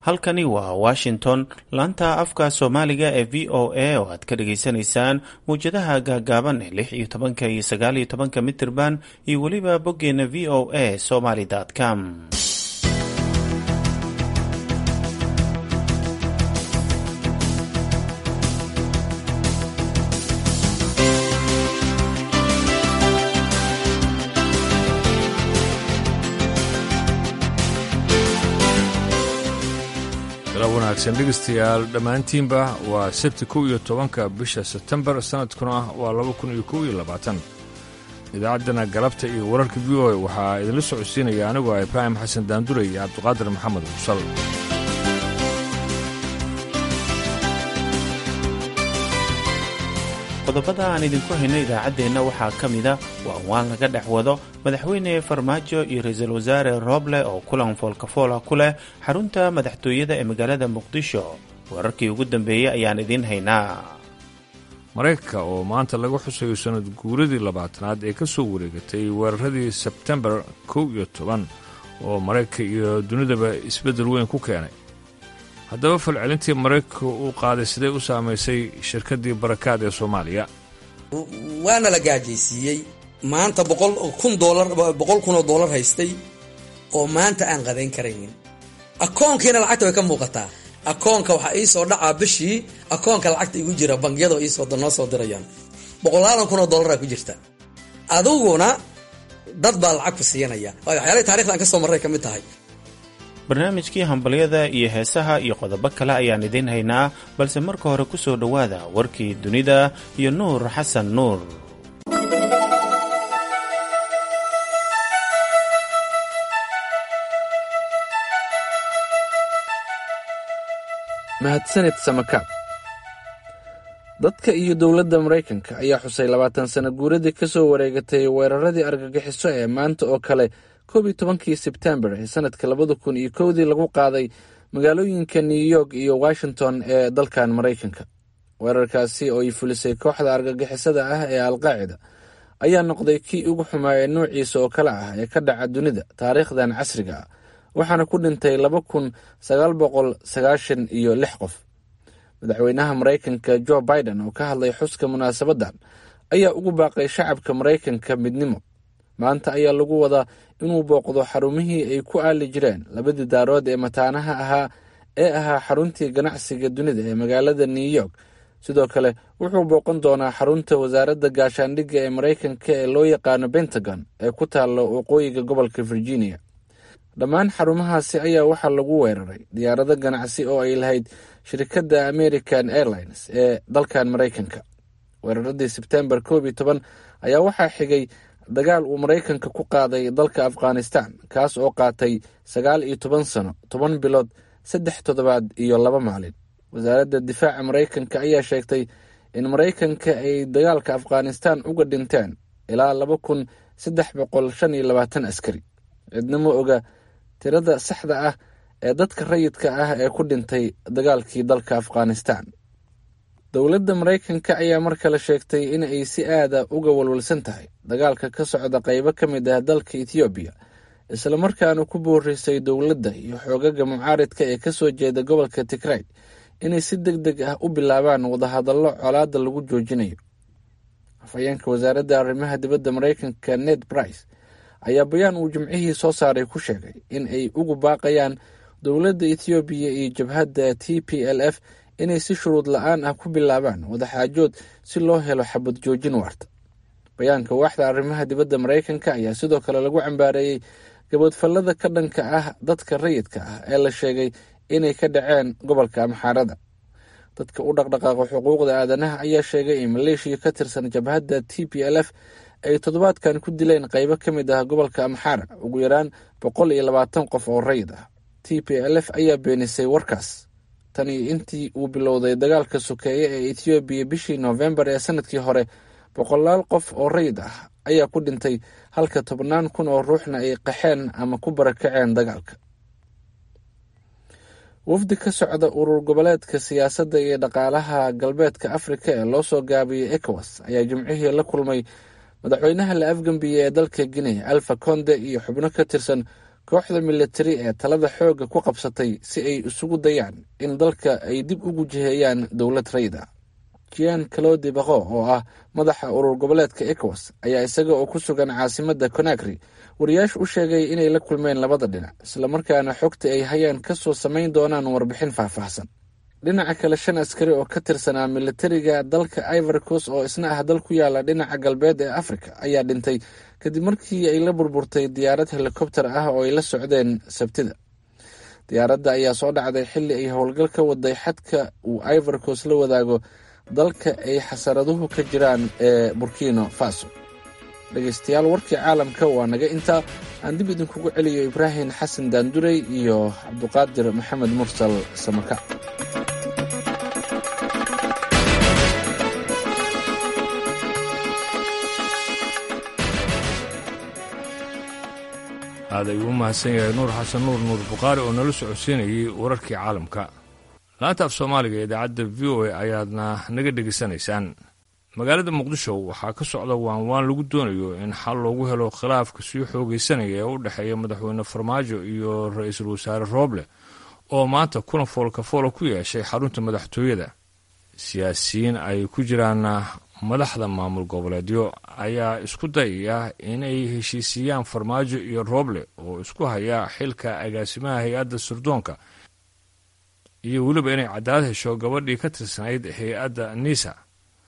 halkani waa washington laanta afka soomaaliga ee v o a oo aad ka dhagaysanaysaan mawjadaha gaagaaban ee lix iyo tobanka iyo sagaal iyo tobanka mitirban iyo weliba boggeena v o a somaly com wanaagsan dhegeystayaal dhammaantiinba waa sabti kow iyo tobanka bisha sebtembar sanadkuna waa laba kun iyo kow iyo labaatan idaacaddana galabta iyo wararka v o waxaa idinla socodsiinaya anigoo ah ibraahim xasan daandure iyo cabdiqaadir maxamed mursal qodobada aan idinku hayno idaacaddeenna waxaa ka mida waa waan laga dhex wado madaxweyne farmaajo iyo ra-iisul wasaare rooble oo kulan foolkafoola ku leh xarunta madaxtooyada ee magaalada muqdisho wararkii ugu dambeeyey ayaan idiin haynaa maraykanka oo maanta laga xusayo sannad guuradii labaatanaad ee ka soo wareegatay weeraradii sebtembar kow iyo toban oo maraykanka iyo dunidaba isbeddel weyn ku keenay haddaba falcelintii maraykanka uu qaaday siday u saamaysay shirkaddii barakaad ee soomaaliya waana la gaajaysiiyey maanta boqol kun doolar boqol kun oo doolar haystay oo maanta aan qadayn karaynin akoonkiina lacagta way ka muuqataa akoonka waxaa ii soo dhacaa bishii akoonka lacagta igu jira bangiyada iisoo noo soo dirayaan boqolaadan kun oo doolara ku jirta adiguna dad baa lacag ku siiyanaya waayo waxyaalahii taarikhda aan ka soo marray ka mid tahay barnaamijkii hambalyada iyo heesaha iyo qodobo kale ayaan idiin haynaa balse marka hore ku soo dhowaada warkii dunida iyo nuur xasan nuur mahadsanid samakaab dadka iyo dowladda maraykanka ayaa xusay labaatan sano guuradii ka soo wareegatay weeraradii argagixiso ee maanta oo kale koob iyo tobankii sebtembar ee sanadka labada kun iyo kowdii lagu qaaday magaalooyinka new york iyo washington ee dalkan maraykanka weerarkaasi oo ay fulisay kooxda argagixisada ah ee alqaacida ayaa noqday kii ugu xumaayee nuuciisa oo kale ah ee ka dhaca dunida taariikhdan casriga ah waxaana ku dhintay laba kun sagaal boqol sagaashan iyo lix qof madaxweynaha maraykanka jo biden oo ka hadlay xuska munaasabaddan ayaa ugu baaqay shacabka maraykanka midnimo maanta ayaa lagu wadaa inuu booqdo xarumihii ay ku aali jireen labadii daarood ee mataanaha ahaa ee ahaa xaruntii ganacsiga dunida ee magaalada new york sidoo kale wuxuu booqan doonaa xarunta wasaaradda gaashaandhigga ee maraykanka ee loo yaqaano pentagon ee ku taalla waqooyiga gobolka virginia dhammaan xarumahaasi ayaa waxaa lagu weeraray diyaarado ganacsi oo ay lahayd shirkadda american airlines ee dalkan maraykanka weeraradii sebtembar koob iyo toban ayaa waxaa xigay dagaal uu maraykanka ku qaaday dalka afghanistan kaas oo qaatay sagaal iyo toban sano toban bilood saddex toddobaad iyo laba maalin wasaaradda difaaca maraykanka ayaa sheegtay in maraykanka ay dagaalka afghanistan uga dhinteen ilaa laba kun saddex boqol shan iyo labaatan askari cidna ma oga tirada saxda ah ee dadka rayidka ah ee ku dhintay dagaalkii dalka afghanistan dowladda maraykanka ayaa mar kale sheegtay in ay si aada uga walwalsan tahay dagaalka ka socda qaybo ka mid ah dalka ethoobiya islamarkaana ku boorisay dowladda iyo xoogaga mucaaridka ee kasoo jeeda gobolka tigray inay si deg deg ah u bilaabaan wadahadallo colaadda lagu joojinayo afhayeenka wasaaradda arrimaha dibadda maraykanka ned brice ayaa bayaan uu jimcihii soo saaray ku sheegay in ay ugu baaqayaan dowladda ethoobiya iyo jabhadda t p l f inay si shuruud la-aan ah ku bilaabaan wadaxaajood si loo helo xabad joojin waarta bayaanka waaxda arrimaha dibadda maraykanka ayaa sidoo kale lagu cambaareeyey gabadfallada ka dhanka ah dadka rayidka ah ee la sheegay inay ka dhaceen gobolka amxaarada dadka u dhaqdhaqaaqa xuquuqda aadanaha ayaa sheegay in maleeshiya ka tirsan jabhadda t p l f ay toddobaadkan ku dileen qaybo ka mid ah gobolka amxaara ugu yaraan boqol iyo labaatan qof oo rayid ah t p l f ayaa beenisay warkaas tan iyo intii uu bilowday dagaalka sokeeye ee ethoobiya bishii noofembar ee sanadkii hore boqolaal qof oo rayid ah ayaa ku dhintay halka tobnaan kun oo ruuxna ay qaxeen ama ku barakaceen dagaalka wafdi ka socda urur goboleedka siyaasadda iyo dhaqaalaha galbeedka afrika ee loo soo gaabiyey ecowas ayaa jimcihii la kulmay madaxweynaha la afgambiyey ee dalka guinea alfa conde iyo xubno ka tirsan kooxda militari ee talada xoogga ku qabsatay si ay isugu dayaan in dalka ay dib ugu jiheeyaan dowlad rayid ah jian calodi baqo oo ah madaxa urur goboleedka ecowas ayaa isaga oo ku sugan caasimadda conakry wariyaashu u sheegay inay la kulmeen labada dhinac islamarkaana xogta ay hayaan ka soo samayn doonaan warbixin faahfaahsan dhinaca kale shan askari oo ka tirsanaa militariga dalka ivorcos oo isna ah dal ku yaala dhinaca galbeed ee africa ayaa dhintay kadib markii ay la burburtay diyaarad helikobter ah oo ay la socdeen sabtida diyaaradda ayaa soo dhacday xilli ay howlgal ka waday xadka uu ivorcos la wadaago dalka ay xasaraduhu ka jiraan ee burkino faso dhegeystayaal warkii caalamka waa naga intaa aan dib idinkugu celiyo ibraahim xasan daandurey iyo cabduqaadir maxamed mursal samaka aad ayuu u mahadsan yahay nuur xasan nuur nuur bukhaari oo nala socodsiinayay wararkii caalamka laanta af soomaaliga ee idaacadda v o a ayaadna naga dhegaysanaysaan magaalada muqdisho waxaa ka socda waanwaan lagu doonayo in xal loogu helo khilaafka sii xoogaysanaya ee u dhexeeya madaxweyne farmaajo iyo ra-iisul wasaare rooble oo maanta kuna foolkafoola ku yeeshay xarunta madaxtooyada siyaasiyiin ay ku jiraan madaxda maamul goboleedyo ayaa isku dayaya inay heshiisiiyaan farmaajo iyo rooble oo isku haya xilka agaasimaha hay-adda sirdoonka iyo weliba inay cadaalad hesho gabadhii ka tirsanayd hay-adda nisa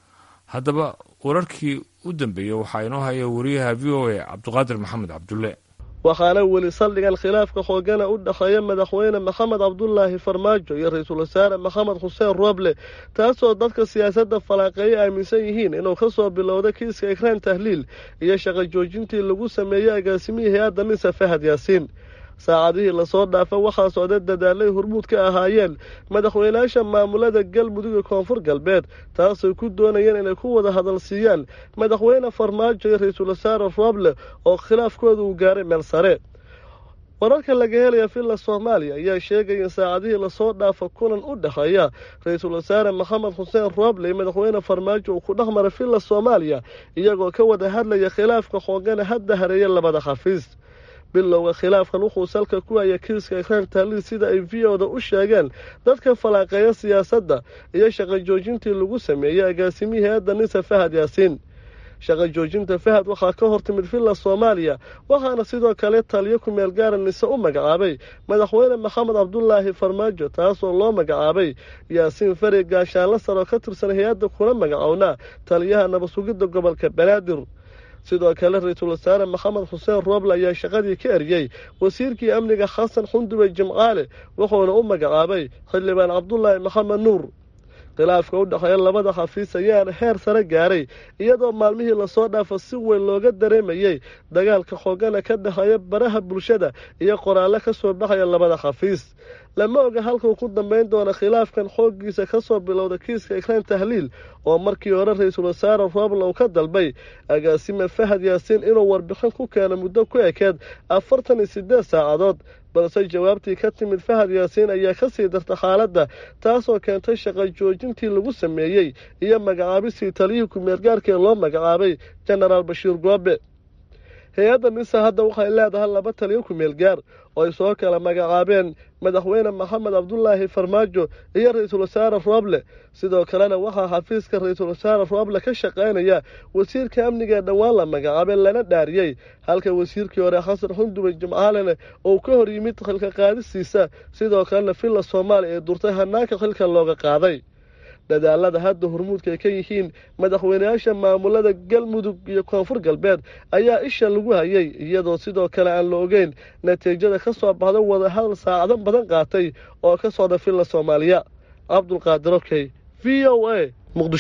haddaba wararkii u dambeeyey waxaa inoo haya wariyaha v o a cabduqaadir maxamed cabdulle waxaana weli saldhigan khilaafka xoogana u dhexeeya madaxweyne maxamed cabdulaahi farmaajo iyo ra-iisul wasaare maxamed xuseen rooble taasoo dadka siyaasadda falaaqeeya aaminsan yihiin inuu ka soo bilowda kiiska ikraan tahliil iyo shaqo joojintii lagu sameeyey agaasimihii hay-adda nisa fahad yaasiin saacadihii lasoo dhaafa waxaa socda dadaalay hormuud ka ahaayeen madaxweynayaasha maamulada galmudug iyo koonfur galbeed taasay ku doonayeen inay ku wada hadal siiyaan madaxweyne farmaajo iyo ra-iisul wasaare rooble oo khilaafkooda uu gaaray meel sare wararka laga helaya villa soomaaliya ayaa sheegaya in saacadihii lasoo dhaafa kulan u dhexeeya ra-iisul wasaare maxamed xuseen rooble iyo madaxweyne farmaajo uu ku dhex maray villa soomaaliya iyagoo ka wada hadlaya khilaafka xoogana hadda hareeya labada xafiis bilowga khilaafkan wuxuu salka ku haya kiiska ikraan taaliil sida ay v o da u sheegeen dadka falaaqeeya siyaasadda iyo shaqo joojintii lagu sameeyey agaasimihii hay-adda nisa fahad yaasiin shaqo joojinta fahad waxaa ka hor timid villa soomaaliya waxaana sidoo kale taliyo ku-meel gaara nise u magacaabay madaxweyne maxamed cabdulaahi farmaajo taasoo loo magacaabay yaasiin fari gaashaanla sar oo ka tirsan hay-adda kuna magacownaa taliyaha nabadsugidda gobolka banaadir sidoo kale ra-iisul wasaare maxamed xuseen rooble ayaa shaqadii ka eriyey wasiirkii amniga xasan xundube jimcaale wuxuuna u magacaabay xildhibaan cabdulaahi maxamed nuur khilaafka u dhexeeya labada xafiis ayaana heer sare gaaray iyadoo maalmihii lasoo dhaafa si weyn looga dareemayey dagaalka xoogana ka dhexeeya baraha bulshada iyo qoraallo ka soo baxaya labada xafiis lama oga halkuu ku dambayn doona khilaafkan xooggiisa ka soo bilowda kiiska ikraan tahliil oo markii hore ra-iisul wasaare rooble uu ka dalbay agaasime fahad yaasiin inuu warbixin ku keeno muddo ku ekeed afartan iyo siddeed saacadood balse jawaabtii ka timid fahad yaasiin ayaa ka sii darta xaaladda taasoo keentay shaqo joojintii lagu sameeyey iyo magacaabistii taliyihii ku-meelgaarka ee loo magacaabay jenaraal bashiir goobe hay-adda nisa hadda waxay leedahay laba taliyo ku-meel gaar oo ay soo kala magacaabeen madaxweyne maxamed cabdulaahi farmaajo iyo ra-iisul wasaare rooble sidoo kalena waxaa xafiiska ra-iisul wasaare rooble ka shaqaynaya wasiirka amniga ee dhowaan la magacaabay lana dhaariyey halka wasiirkii hore xasan xundube jimcaalene uu ka hor yimid xilka qaadistiisa sidoo kalena villa soomaaliya ee durtay hanaanka xilka looga qaaday dadaalada hadda hormuudka ay ka yihiin madaxweyneyaasha maamulada galmudug iyo koonfur galbeed ayaa isha lagu hayay iyadoo sidoo kale aan la ogeyn natiijada ka soo baxda wadahadal saacado badan qaatay oo ka socda villa soomaaliya cabdulqaadir okey v o a muqdisho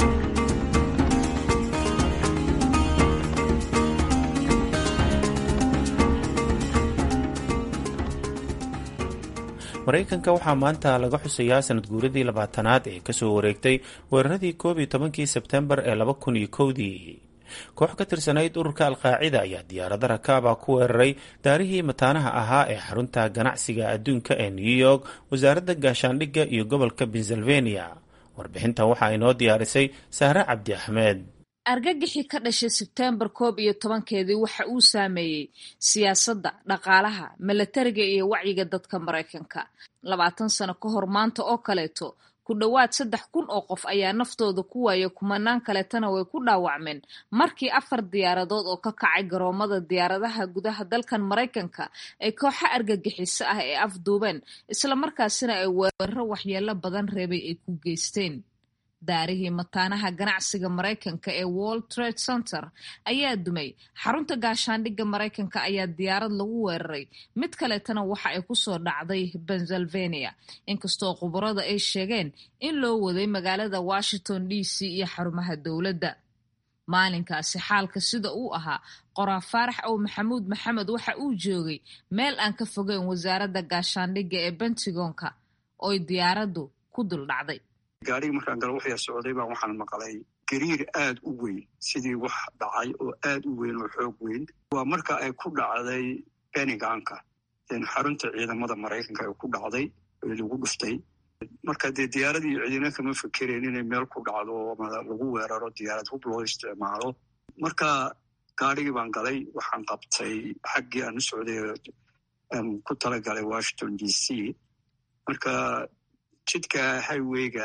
maraykanka waxaa maanta laga xusayaa sanad guuradii labaatanaad ee kasoo wareegtay weeraradii koob iyo tobankii sebtembar ee laba kun iyo kowdii koox ka tirsanayd ururka alqaacida ayaa diyaarada rakaaba ku weeraray daarihii mataanaha ahaa ee xarunta ganacsiga adduunka ee new york wasaaradda gaashaandhigga iyo gobolka pennsylvania warbixintan waxaa inoo diyaarisay sahre cabdi axmed argagixii ka dhashay sebtembar koob iyo tobankeedii waxa uu saameeyey siyaasadda dhaqaalaha milatariga iyo wacyiga dadka maraykanka labaatan sano ka hor maanta oo kaleeto ku dhowaad saddex kun oo qof ayaa naftooda ku waaya kumanaan kaleetana way ku dhaawacmeen markii afar diyaaradood oo ka kacay garoomada diyaaradaha gudaha dalkan maraykanka ay kooxo argagixiso ah ee afduubeen islamarkaasina ay weeraro waxyeelo badan reebay ay ku geysteen daarihii mataanaha ganacsiga maraykanka ee world trade center ayaa dumay xarunta gaashaandhigga maraykanka ayaa diyaarad lagu weeraray mid kaleetana waxa ay kusoo dhacday pennsylvania inkastoo khubarada ay sheegeen in loo waday magaalada washington d c iyo xarumaha dowladda maalinkaasi xaalka sida uu ahaa qoraa faarax ow maxamuud maxamed waxa uu joogay meel aan ka fogeyn wasaaradda gaashaandhigga ee bentigonka oy diyaaraddu ku dul dhacday gaarigii markaan galo waxyaa socday baa waxaan maqlay gariir aad u weyn sidii wax dhacay oo aad u weyn oo xoog weyn waa marka ay ku dhacday beniganka xarunta ciidamada maraykanka ay ku dhacday ee lagu dhuftay marka dee diyaaradii ciidina kama fekereen inay meel ku dhacdo ama lagu weeraro diyaarad hub loo isticmaalo marka gaarigii baan galay waxaan qabtay xaggii aan u socday aan ku talagalay washington d c marka jidka highweyga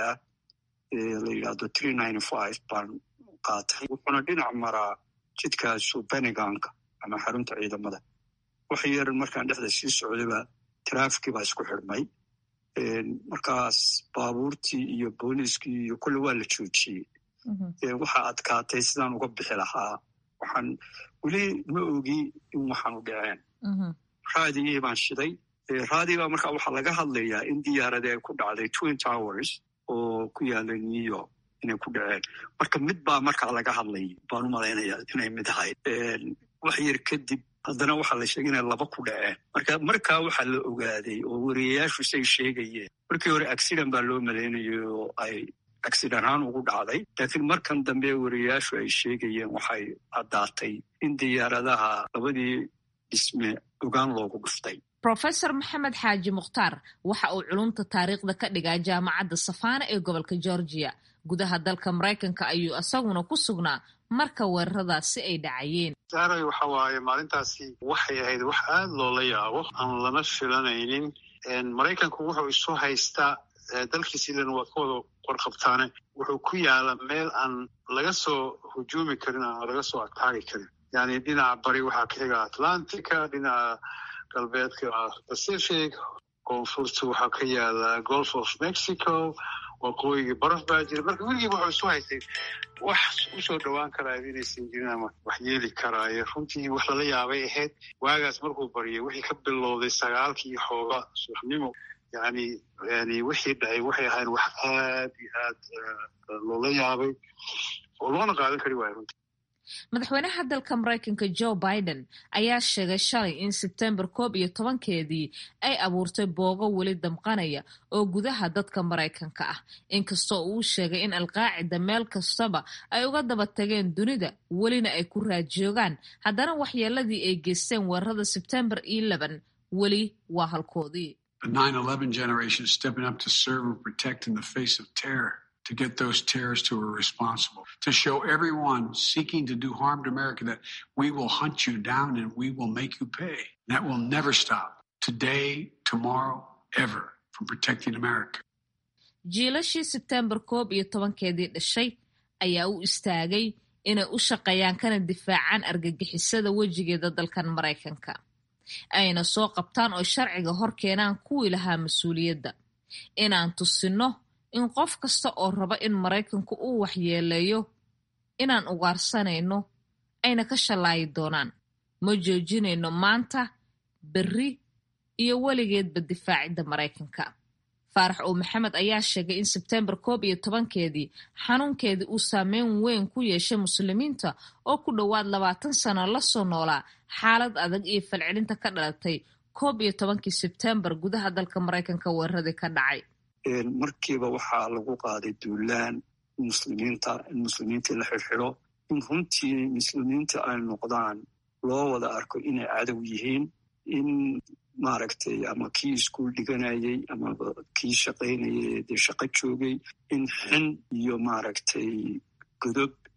la yidhaahdo tree ninety five baan qaatay wuxuuna dhinac maraa jidkaasu beniganka ama xarunta ciidamada wax yar markaan dhexda sii socdayba trafikii baa isku xidhmay markaas baabuurtii iyo booliiskii iyo kulle waa la joojiyey waxaa adkaatay sidaan uga bixi lahaa waxaan weli ma ogi in waxaanu dhaceen raadigii baan shiday raadiga markaa waxaa laga hadlayaa in diyaaradii ay ku dhacday twin towers oo ku yaala new york inay ku dhaceen marka mid baa markaa laga hadlay baan u malaynaya inay mid ahayd wax yar kadib haddana waxaa la sheegay inay laba ku dhaceen marka markaa waxaa la ogaaday oo wariyayaashu say sheegayeen markii hore accident baa loo malaynayay oo ay accident ahaan ugu dhacday laakiin markan dambe wariyayaashu ay sheegayeen waxay caddaatay in diyaaradaha labadii dhisme ogaan loogu dhuftay rofesor maxamed xaaji mukhtaar waxa uu culumta taariikhda ka dhigaa jaamacadda safaana ee gobolka georgia gudaha dalka maraykanka ayuu isaguna ku sugnaa marka weeraradaasi ay dhacayeen saaray waxa waaye maalintaasi waxay ahayd wax aad loola yaabo aan lama filanaynin maraykanku wuxuu isu haystaa dalkiis ilan waa ka wada warqabtaane wuxuu ku yaala meel aan laga soo hujuumi karin aan laga soo ataagi karin yani dhinaca bari waxaa ka xiga atlantica dhinaca galbeedka pacific koonfurta waxaa ka yaala golf of mexico waqooyigii baraf baa jira marka weligiiba waxuu isu haystay wax usoo dhowaan karaayo inaysan jirin ama wax yeeli karaayo runtii wax lala yaabay ahayd waagaas markuu baryay wixii ka bilowday sagaalkii xooga subaxnimo yani yani wixii dhacay waxay ahayn wax aad iyo aad loola yaabay oo loona qaadan kari waayo runtii madaxweynaha dalka maraykanka joe biden ayaa sheegay shalay in sebtembar koob iyo tobankeedii ay abuurtay boogo weli damqanaya oo gudaha dadka maraykanka ah inkastoo uu sheegay in alqaacida meel kastaba ay uga daba tageen dunida welina ay ku raajoogaan haddana waxyeeladii ay geysteen weerarada sebtembar eleven weli waa halkoodii to get those terrorists who are responsible, to show everyone seeking to do harm to America that we will hunt you down and we will make you pay. That will never stop today, tomorrow, ever from protecting America. jiilashii sebtembar koob iyo tobankeedii dhashay ayaa u istaagay inay u shaqeeyaan kana difaacaan argagixisada wejigeeda dalkan maraykanka ayna soo qabtaan oo sharciga hor keenaan kuwii lahaa mas-uuliyadda inaan tusinno in qof kasta oo raba in maraykanku uu waxyeeleeyo inaan ugaarsanayno ayna ka shallaayi doonaan ma joojinayno maanta berri iyo weligeedba difaacidda maraykanka faarax ow maxamed ayaa sheegay in sebtembar koob iyo tobankeedii xanuunkeedii uu saameyn weyn ku yeeshay muslimiinta oo ku dhowaad labaatan sano lasoo noolaa xaalad adag iyo falcelinta ka dhalatay koob iyo tobankii sebtembar gudaha dalka maraykanka weeraradii ka dhacay markiiba waxaa lagu qaaday duulaan muslimiinta in muslimiintii la xirxidho in runtii muslimiinta ay noqdaan loo wada arko inay cadow yihiin in maaragtay ama kii iskuul dhiganayay ama kii shaqaynayay dee shaqo joogay in xin iyo maaragtay godob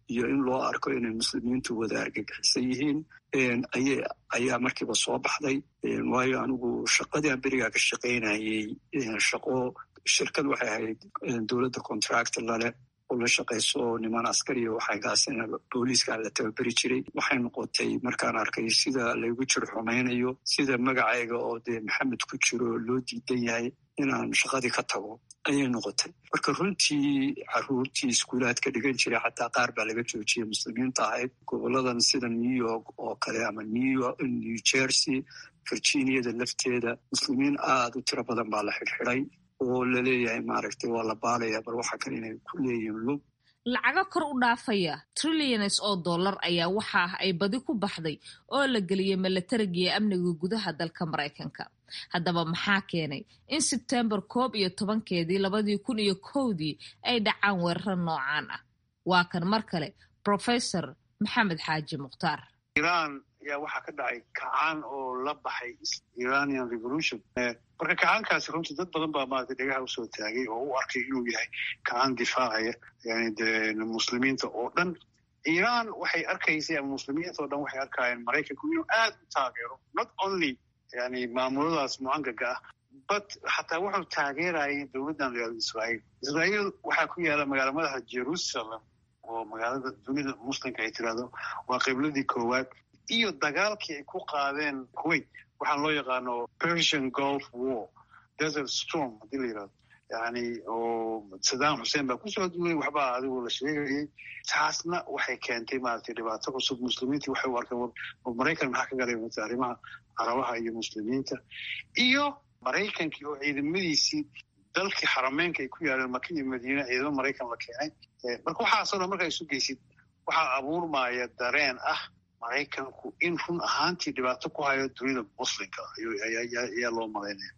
iyo in loo arko inay muslimiintu wada argagixisan yihiin ayay ayaa markiiba soo baxday waayo anigu shaqadii aan berigaa ka shaqaynayey shaqo shirkad waxay ahayd dowladda contract lale oo la shaqayso niman askariya waxaygaasina booliiska la tababeri jiray waxay noqotay markaan arkay sida laygu jir xumaynayo sida magacayga oo dee maxamed ku jiro loo diidan yahay inaan shaqadii ka tago ayay noqotay marka runtii caruurtii iskuulaadka dhigan jiray xataa qaar baa laga joojiyay muslimiinta ahayd goboladan sida new york oo kale ama new jersey virginiada lafteeda muslimiin aada u tiro badan baa la xidhxidhay oo laleeyahay maaragtay waa la baalaya bal waxa kale inay ku leeyihiin lug lacago kor u dhaafaya trillions oo dollar ayaa waxa ah ay badi ku baxday oo la geliyay milatarigiiyo amniga gudaha dalka maraykanka haddaba maxaa keenay in sebtembar koob iyo tobankeedii labadii kun iyo kowdii ay dhacaan weeraro noocaan ah waa kan mar kale professor maxamed xaaji mukhtaar iran ayaa waxaa ka dhacay kacaan oo la baxay iranian revolution marka kacaankaasi runtii dad badan baa maaragtay dhegaha usoo taagay oo u arkay inuu yahay kacaan difaacaya yani de muslimiinta oo dhan iran waxay arkaysay ama muslimiinta oo dhan waxay arkayeen maraykanku inuu aad u taageero not only yani maamuladaas mucangaga ah but xataa wuxuu taageerayay dowladdan real israael israael waxaa ku yaala magaala madaxa jerusalem oo magaalada dunida muslimka ay tirahdo waa qibladii koowaad iyo dagaalkii ay ku qaadeen kuwait waxaan loo yaqaano persian golf war desert storm haddii la yirahdo yani oo saddam xuseen baa kusoo duulay waxbaa adigoo la sheegayay taasna waxay keentay maaragtay dhibaato cusub muslimiintii waxay u arkeen maraykan maxaa ka galay mata arrimaha carabaha iyo muslimiinta iyo maraykankii oo ciidamadiisii dalkii xarameynka ay ku yaaleen maka iyo madiina ciidamo maraykan la keenay marka waxaasoo dhan markaa isu geysid waxaa abuurmaya dareen ah maraykanku in run ahaantii dhibaato ku hayo dunida muslimka ayaa loo malaynaya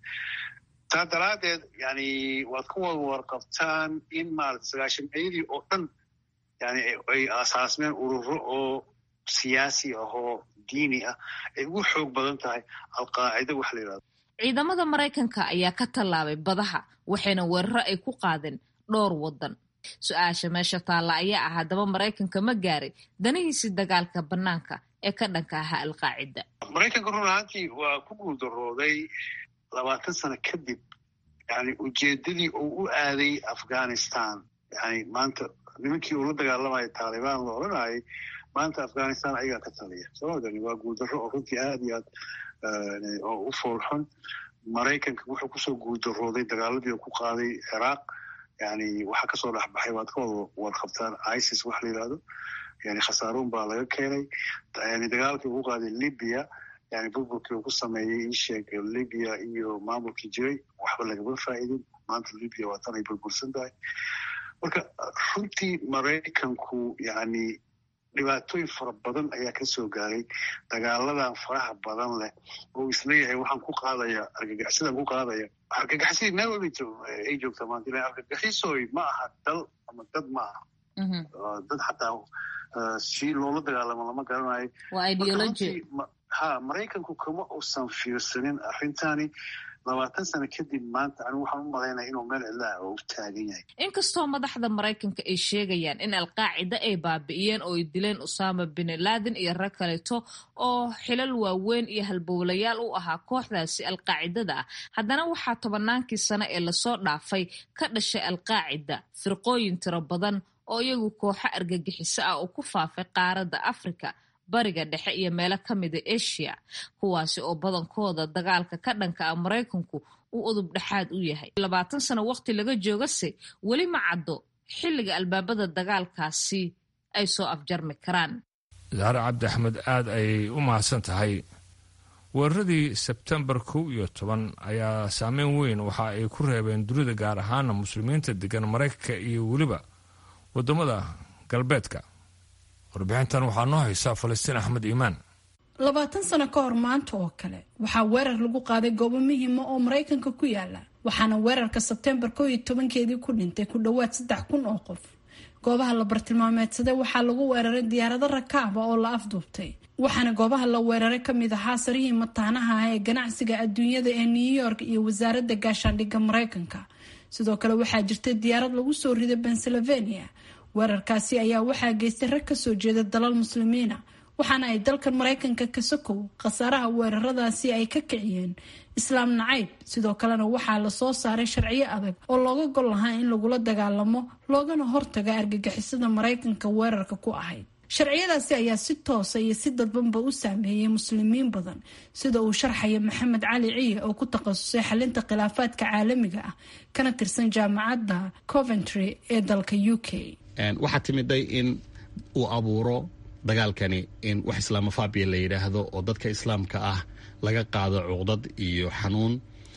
taa daraaddeed yani waad ka wada warqabtaan in maarata sagaashameeyadii oo dhan yani ay asaasmeen ururo oo siyaasi ah oo diini ah ay ugu xoog badan tahay alqaacida wax la yidhahdo ciidamada maraykanka ayaa ka tallaabay badaha waxayna weeraro ay ku qaadeen dhowr waddan su-aasha meesha taalla ayaa ah haddaba maraykanka ma gaaray danihiisii dagaalka bannaanka ee ka dhanka ahaa alqaacida maraykanka run ahaantii waa ku guuldarooday labaatan sano kadib yani ujeedadii uu u aaday afghanistan yani maanta nimankii uu la dagaalamaya taalibaan la odhanayay maanta afghanistan ayagaa ka taliya somadani waa guuldarro oo runtii aad iyo aad oo u foolxun maraykanka wuxuu kusoo guuldarooday dagaaladii uu ku qaaday ciraaq yani waxaa kasoo dhexbaxay waad ka wada warqabtaan isis wax la yidhahdo yani khasaaruun baa laga keenay yani dagaalkii ugu qaaday libya yani burburkii uu ku sameeyey isheeg libya iyo maamulkii jiray waxba lagama faa'idin maanta libya waa tan ay burbursan tahay marka runtii maraykanku yani dhibaatooyin fara badan ayaa kasoo gaaray dagaaladan faraha badan leh oo isleeyahay waxaan ku qaadaya argagaxsidaan ku qaadaya argagaxsidii meel walba ay joogtaa maanta ilan argagaxisoy ma aha dal ama dad ma aha dad xataa si loola dagaalamo lama garanayo ha maraykanku kama uusan fiirsanin arrintani labaatan sano kadib maanta anigu waxaan u malaynaya inuu meel cidlaah oo u taagan yahay inkastoo madaxda maraykanka ay sheegayaan in alqaacida ay baabi'iyeen oo ay dileen usaama bin laden iyo rag kaleeto oo xilal waaweyn iyo halbowlayaal u ahaa kooxdaasi alqaacidada ah haddana waxaa tobannaankii sano ee lasoo dhaafay ka dhashay alqaacida firqooyin tiro badan oo iyagu kooxo argagixiso ah oo ku faafay qaaradda afrika bariga dhexe iyo meelo ka mida asia kuwaasi oo badankooda dagaalka ka dhanka ah maraykanku uu udub dhexaad u yahay labaatan sano waqti laga joogase weli ma caddo xilliga albaabada dagaalkaasi ay soo afjarmi karaan zaare cabdi axmed aad ayay u mahadsan tahay weeraradii sebtembar kow iyo toban ayaa saameyn weyn waxa ay ku reebeen dunida gaar ahaana muslimiinta degan maraykanka iyo weliba waddamada galbeedka warbixintan waxaa noo haysa falastiin axmed iimaan labaatan sano ka hor maanta oo kale waxaa weerar lagu qaaday goobo muhiima oo maraykanka ku yaala waxaana weerarka sebtembar koo iyo tobankeedii ku dhintay ku dhowaad saddex kun oo qof goobaha la bartilmaameedsaday waxaa lagu weeraray diyaarado rakaaba oo la afduubtay waxaana goobaha la weeraray kamid ahaa sarihii mataanaha ah ee ganacsiga adduunyada ee new york iyo wasaaradda gaashaandhigga maraykanka sidoo kale waxaa jirtay diyaarad lagu soo riday pennsylvania weerarkaasi ayaa waxaa geystay rag kasoo jeeda dalal muslimiina waxaana ay dalkan maraykanka ka sokow khasaaraha weeraradaasi ay ka kiciyeen islaam nacayb sidoo kalena waxaa lasoo saaray sharciyo adag oo looga gol lahaa in lagula dagaalamo loogana hortaga argagixisada maraykanka weerarka ku ahayd sharciyadaasi ayaa si toosa iyo si dadbanba u saameeyay muslimiin badan sida uu sharxaya maxamed cali ciye oo ku takhasusay xalinta khilaafaadka caalamiga ah kana tirsan jaamacadda coventry ee dalka u k waxaa timiday in uu abuuro dagaalkani in wax islaamofabia la yidhaahdo oo dadka islaamka ah laga qaado cuqdad iyo xanuun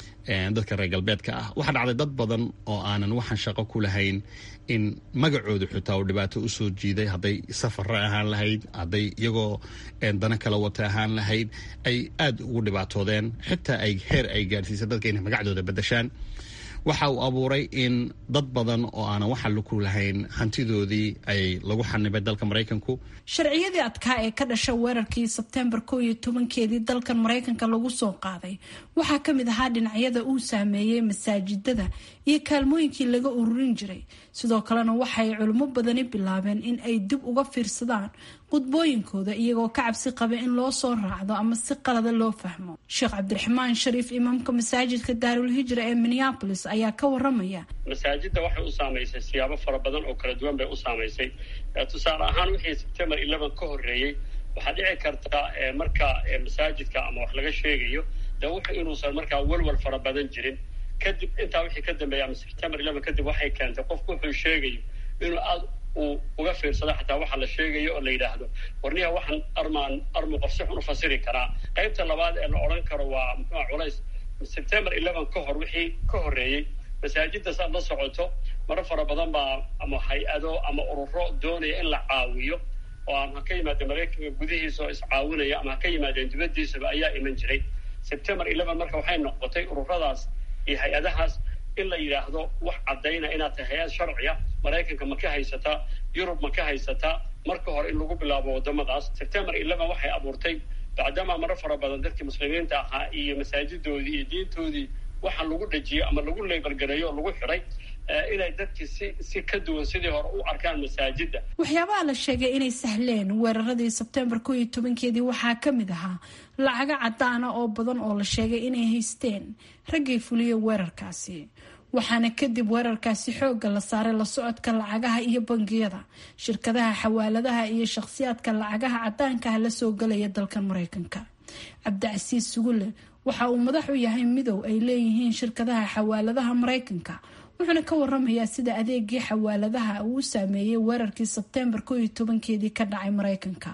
dadka reer galbeedka ah waxaa dhacday dad badan oo aanan waxaan shaqo ku lahayn in magacooda xitaa uu dhibaato usoo jiiday hadday safara ahaan lahayd hadday iyagoo dana kala wata ahaan lahayd ay aada ugu dhibaatoodeen xitaa ay heer ay gaadhsiisay dadka inay magacdooda bedashaan waxa uu abuuray in dad badan oo aanan waxa luku lahayn hantidoodii ay lagu xanibay dalka maraykanku sharciyadii adkaa ee ka dhasha weerarkii sebtembar kow iyo tobankeedii dalkan maraykanka lagu soo qaaday waxaa ka mid ahaa dhinacyada uu saameeyey masaajidada iyo kaalmooyinkii laga ururin jiray sidoo kalena waxay culimo badani bilaabeen in ay dib uga fiirsadaan qudbooyinkooda iyagoo ka cabsi qaba in loo soo raacdo ama si qalada loo fahmo sheekh cabdiraxmaan shariif imaamka masaajidka daarul hijra ee minneapolis ayaa ka waramaya masaajidda waxay u saamaysay siyaabo fara badan oo kala duwan bay u saamaysay tusaale ahaan wixii sebtembar eleven ka horreeyey waxaa dhici karta marka masaajidka ama wax laga sheegayo de wuxuu inuusan markaa walwal fara badan jirin kadib intaa wixii ka dambeeya ama sebtembar eleven kadib waxay keentay qofku wuxuu sheegayo inuu aada uu uga fiirsado xataa waxa la sheegayo oo la yidhaahdo warniha waxaan armaan armu qof si xun u fasiri karaa qaybta labaad ee la odhan karo waa muxuua culays sebtembar eleven ka hor wixii ka horreeyey masaajidda saad la socoto maro fara badan baa ama hay-ado ama ururo doonaya in la caawiyo oo aan ha ka yimaadeen maraykanka gudihiisa oo iscaawinaya ama ha ka yimaadeen dibaddiisaba ayaa iman jiray sebtembar eleven marka waxay noqotay ururadaas iyo hay-adahaas in la yidhaahdo wax caddayna inaad tahay hay-ad sharciya maraykanka ma ka haysataa yurub ma ka haysataa marka hore in lagu bilaabo waddamadaas sebtembar eleven waxay abuurtay bacdamaa maro fara badan dadkii muslimiinta ahaa iyo masaajidoodii iyo diintoodii waxaa lagu dhejiyey ama lagu leebalgareeyo oo lagu xidhay inay dadkii si si ka duwan sidii hore u arkaan masaajidda waxyaabaha la sheegay inay sahleen weeraradii sebtembar kow iyo tobankeedii waxaa ka mid ahaa lacago caddaana oo badan oo la sheegay inay haysteen raggay fuliyey weerarkaasi waxaana kadib weerarkaasi xoogga la saaray la socodka lacagaha iyo bangiyada shirkadaha xawaaladaha iyo shakhsiyaadka lacagaha caddaankaah la soo galaya dalkan maraykanka cabdicasiis sugulle waxa uu madax u yahay midow ay leeyihiin shirkadaha xawaaladaha maraykanka wuxuuna ka waramayaa sida adeegii xawaaladaha uu u saameeyey weerarkii sebtembar kow iyo tobankeedii ka dhacay maraykanka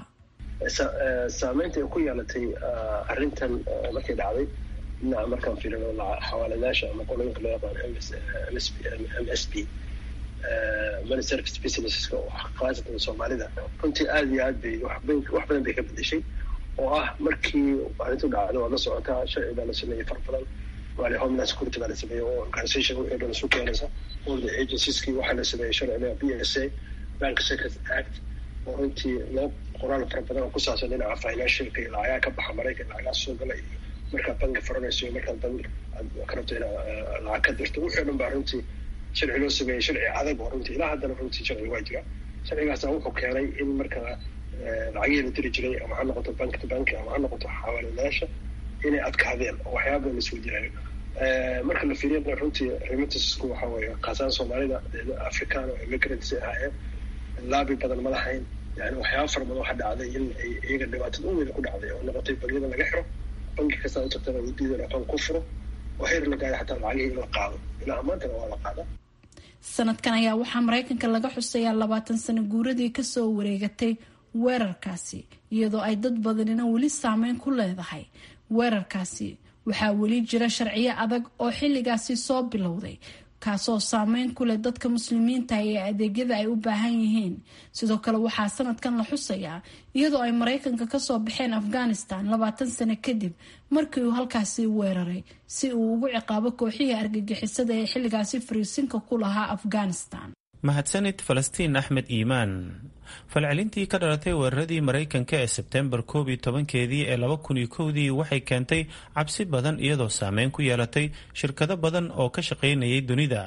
saameynta ay ku yeelatay arrintan markay dhacday dhinaca markaan fiirino xawaaladaasha ama qoloyinka loo yaqaan m s b money service businesska khaasatan soomaalida runtii aada iyo aad bay wax badan bay ka bedeshay oo ah markii arrintu dhacdo waad la socotaa sharci baa la sameeyey far badan waa homeland security baa la sameeyey oo organisation wixii dhan isu keenaysa all the agencieski waxaa la sameeyey sharciga b s a bank security act oo runtii loo qoraal fara badan oo ku saabsan dhinaca financialka iyo lacagaha ka baxa maraykan lacagaha soo gala iyo markaad banki furanayso iyo markaad bank aad ka rabto inaad lacag ka dirto wixii dhan baa runtii sharci loo sameeyey sharci adag oo runtii ilaa haddana runtii sharci waa jira sharcigaasa wuxuu keenay in markaa lacagihii la diri jiray ama ha noqoto bank to bank ama ha noqoto xawaaladayaasha inay adkaadeen oo waxyaaba badan lasoo jiraayo marka la fiiriyana runtii remittanceku waxa weeye kaasaan soomaalida african oo immigrants ay ahaayeen laabi badan ma lahayn yani waxyaaba fara badan waxaa dhacday in ay iyaga dhibaatada u weyn ku dhacday oo noqotay bangiyada laga xiro banki kastaa u tagtana uu diidan aqoon ku furo oo heer la gaaray xataa lacagihii in la qaado ilaa maantana waa la qaada sanadkan ayaa waxaa maraykanka laga xusayaa labaatan sano guuradii kasoo wareegatay weerarkaasi iyadoo ay dad badanina weli saameyn ku leedahay weerarkaasi waxaa weli jira sharciyo adag oo xilligaasi soo bilowday kaasoo saameyn ku leh dadka muslimiinta ee adeegyada ay u baahan yihiin sidoo kale waxaa sanadkan la xusayaa iyadoo ay maraykanka kasoo baxeen afghanistan labaatan sano kadib markii uu halkaasi weeraray si uu ugu ciqaabo kooxihii argagixisada ee xilligaasi fariisinka ku lahaa afghanistan mahadsanid falastiin axmed iimaan falcelintii ka dhalatay weeraradii maraykanka ee sebtembar koob iyo tobankeedii ee laba kun iyo kowdii waxay keentay cabsi badan iyadoo saameyn ku yeelatay shirkado badan oo ka shaqaynayay dunida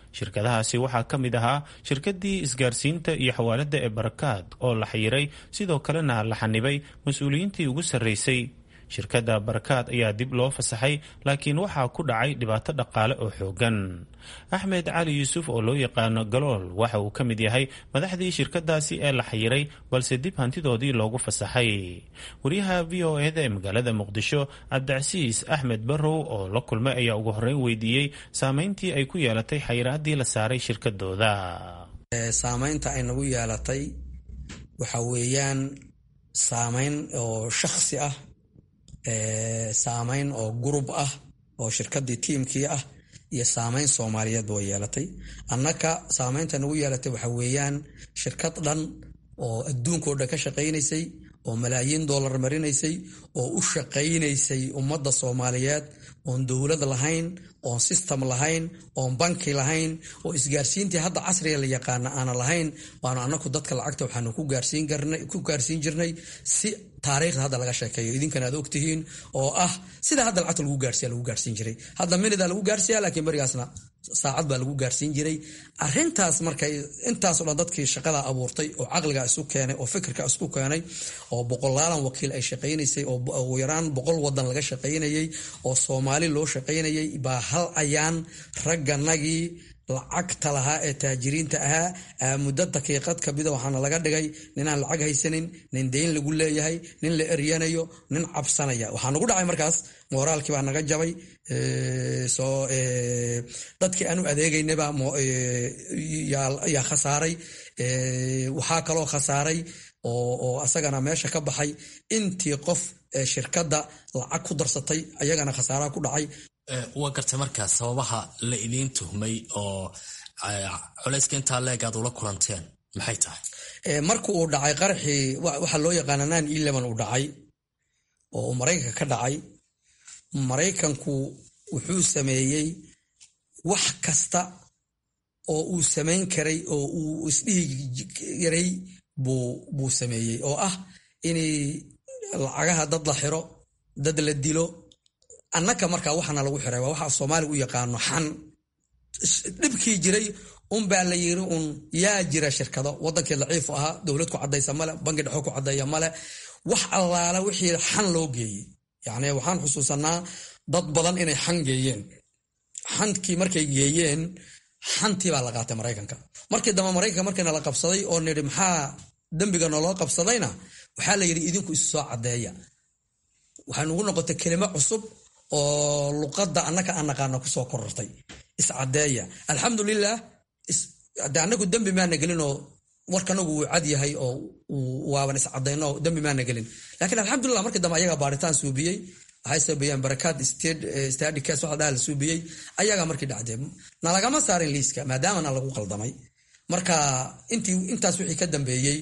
shirkadahaasi waxaa ka mid ahaa shirkadii isgaarsiinta iyo xawaalada ee barakaad oo la xayiray sidoo kalena la xanibay mas-uuliyiintii ugu sarreysay shirkadda barakaad ayaa dib loo fasaxay laakiin waxaa ku dhacay dhibaato dhaqaale oo xoogan axmed cali yuusuf oo loo yaqaano galool waxa uu ka mid yahay madaxdii shirkadaasi ee la xayiray balse dib hantidoodii loogu fasaxay wariyaha v o eda ee magaalada muqdisho cabdicasiis axmed barrow oo la kulmay ayaa ugu horreyn weydiiyey saameyntii ay ku yeelatay xayiraadii la saaray shirkadooda saameynta ay nagu yeelatay waxa weeyaan saameyn oo shakhsi ah saameyn oo gurub ah oo shirkadii tiimkii ah iyo saameyn soomaaliyeedba way yeelatay annaka saameynta nagu yeelatay waxa weeyaan shirkad dhan oo adduunkao dhan ka shaqaynaysay oo malaayiin dollar marinaysay oo u shaqaynaysay ummadda soomaaliyeed oon dowlad lahayn oon system lahayn oon banki lahayn oo isgaarsiintii hadda casriga la yaqaana aana lahayn waanu anaku dadka lacagta waxaanu ku gaarsiin jirnay si taariikhda hadda laga sheekeeyo idinkana aad ogtihiin oo ah sida hadda lacagta lagu gaarsiya lagu gaarsiin jiray hadda minida lagu gaarsiya laakiin berigaasna saacad baa lagu gaarsiin jiray arintaas markay intaasoo dhan dadkii shaqada abuurtay oo caqliga isu keenay oo fikirka isku keenay oo boqolaalan wakiil ay shaqaynaysay oo ugu yaraan boqol wadan laga shaqaynayay oo soomaali loo shaqaynayay baa hal ayaan ragganagii lacagta lahaa ee taajiriinta ahaa muddo daqiiqad kamida waxaana laga dhigay ninaan lacag haysanin nin deyn lagu leeyahay nin la eryanayo nin cabsanaya waxaa nagu dhacay markaas mooraalkii baa naga jabay dadkii aanu adeegaynaba yaa khasaaray waxaa kaloo khasaaray oo asagana meesha ka baxay intii qof shirkadda lacag ku darsatay ayagana khasaaraha ku dhacay waa gartay markaas sababaha la idiin tuhmay oo culayska intaa leeg aad ula kulanteen maxay tahay marka uu dhacay qaraxii waxaa loo yaqaana nine eleven uu dhacay oo uu maraykanka ka dhacay maraykanku wuxuu sameeyey wax kasta oo uu samayn karay oo uu isdhihi yaray buu sameeyey oo ah inay lacagaha dad la xiro dad la dilo annaka markaa waxaana lagu xiray waa waxa soomaaliga u yaqaano xan dhibkii jiray unbaa la yiri un yaa jira shirkado wadankii daciifu ahaa dowlad ku cadaysa male bangi dhexo ku cadeeya male wax allaala wixii xan loo geeyey yacni waxaan xusuusanaa dad badan inay xan geeyeen xankii markay geeyeen xantii baa la qaatay maraykanka markii dambe maraykanka markiina la qabsaday oo nidhi maxaa dembiga naloo qabsadayna waxaa la yidhi idinku isu soo caddeeya waxay nugu noqotay kelimo cusub oo luqadda annaka aan naqaana kusoo korortay iscadeeya alxamdulilah de annagu dembi maana gelinoo warkanagu wuu cad yahay oo waaban iscadayno dembi maana gelin lakiin alxamdulilah markii dambe ayagaa baaritaan suubiyey waxay sabeeyeen barakaad stadi cas waxa dhaha la suubiyey ayagaa markii dhacdee nalagama saarin liiska maadaamana lagu qaldamay marka intii intaas wixii ka dambeeyey